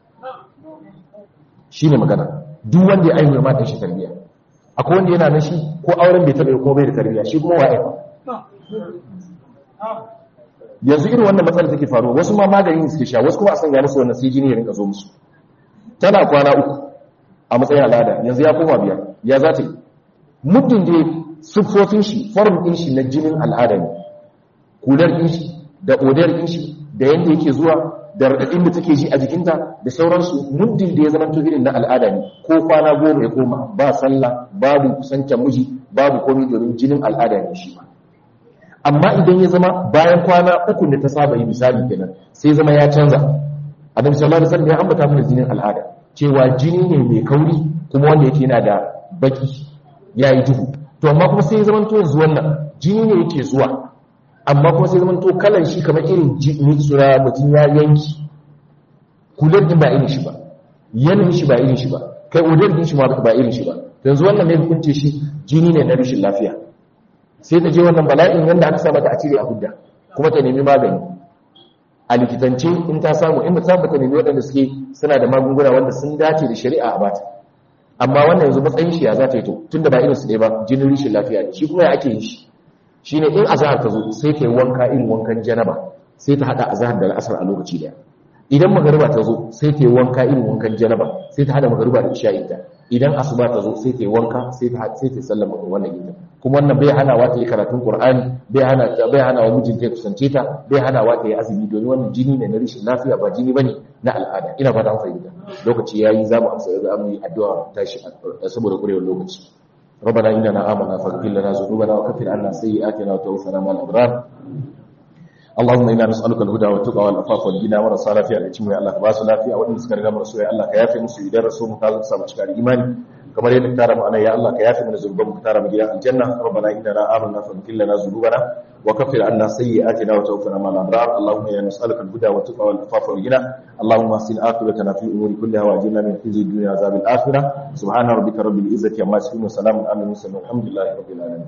shi ne magana duk wanda ya aihu ma shi tarbiya akwai wanda yana nan shi ko auren bai taɓa ko bai da tarbiya shi kuma waye yanzu irin wannan matsalar take faruwa wasu ma maganin suke sha wasu kuma a sanya musu wannan sai jini ya rinka zo musu tana kwana uku a matsayin al'ada yanzu ya koma biyar ya za ta yi muddin da siffofin shi form din shi na jinin al'ada ne kular din shi da odar din shi da yanda yake zuwa da raɗaɗin da take ji a jikinta da sauransu muddin da ya zama to irin na al'ada ne ko kwana goma ya koma ba sallah babu kusancin miji babu komai domin jinin al'ada ne shi ma amma idan ya zama bayan kwana uku da ta saba yi misali kenan sai zama ya canza annabi sallallahu alaihi wasallam ya ambata mana jinin al'ada cewa jini ne mai kauri kuma wanda yake yana da baki yayi duhu to amma kuma sai ya zama to yanzu wannan jini ne yake zuwa amma kuma sai zama to kalan shi kamar irin tsura mutum ya yanki kular din ba irin shi ba yanayin shi ba irin shi ba kai odar din shi ma ba irin shi ba yanzu wannan ne hukunce shi jini ne na rashin lafiya sai ta je wannan bala'in yanda aka sa mata a cire a hudda kuma ta nemi magani a likitance in ta samu in ta samu ta nemi waɗanda suke suna da magunguna wanda sun dace da shari'a a bata amma wannan yanzu matsayin shi ya za ta yi to tunda ba irin su ɗaya ba jinin rishin lafiya ne shi kuma ya ake yin shi shine in azhar ta zo sai ta yi wanka irin wankan janaba sai ta hada azhar da al'asar a lokaci daya idan magariba ta zo sai ta yi wanka irin wankan janaba sai ta hada magariba da isha'i ta idan asuba ta zo sai ta yi wanka sai ta sai ta sallama wannan ita kuma wannan bai hana wa ta yi karatun qur'ani bai hana ta bai hana wa mijinta ya kusance ta bai hana wa ta yi azumi domin wannan jini ne na rishin lafiya ba jini bane na al'ada ina fata an fahimta lokaci yayi zamu amsa za mu yi addu'a tashi saboda kurewar lokaci ربنا إننا آمنا فاغفر لنا ذنوبنا وكفر عنا سيئاتنا وتوفنا مع الأبرار اللهم إنا نسألك الهدى والتقى والعفاف والغنى ورسالة lafiya da cimma Allah ka ba su lafiya waɗanda suka riga mu rasu ya Allah ka yafe musu idan rasu mu ka zo samu cika da imani kamar yadda tara mu anan ya Allah ka yafe mana zunuban mu tara mu gidan aljanna rabbana innana amanna faghfir lana dhunubana wa kaffir anna sayyi'atina wa tawaffana ma'al abrar allahumma inna nas'aluka al-huda wa tuqa wal afafa wal ghina allahumma asin aqibatana fi umuri kulliha wa ajirna min khizyi dunya wa azabil akhirah subhana rabbika rabbil izzati amma yasifun wa salamun alal mursalin walhamdulillahi rabbil alamin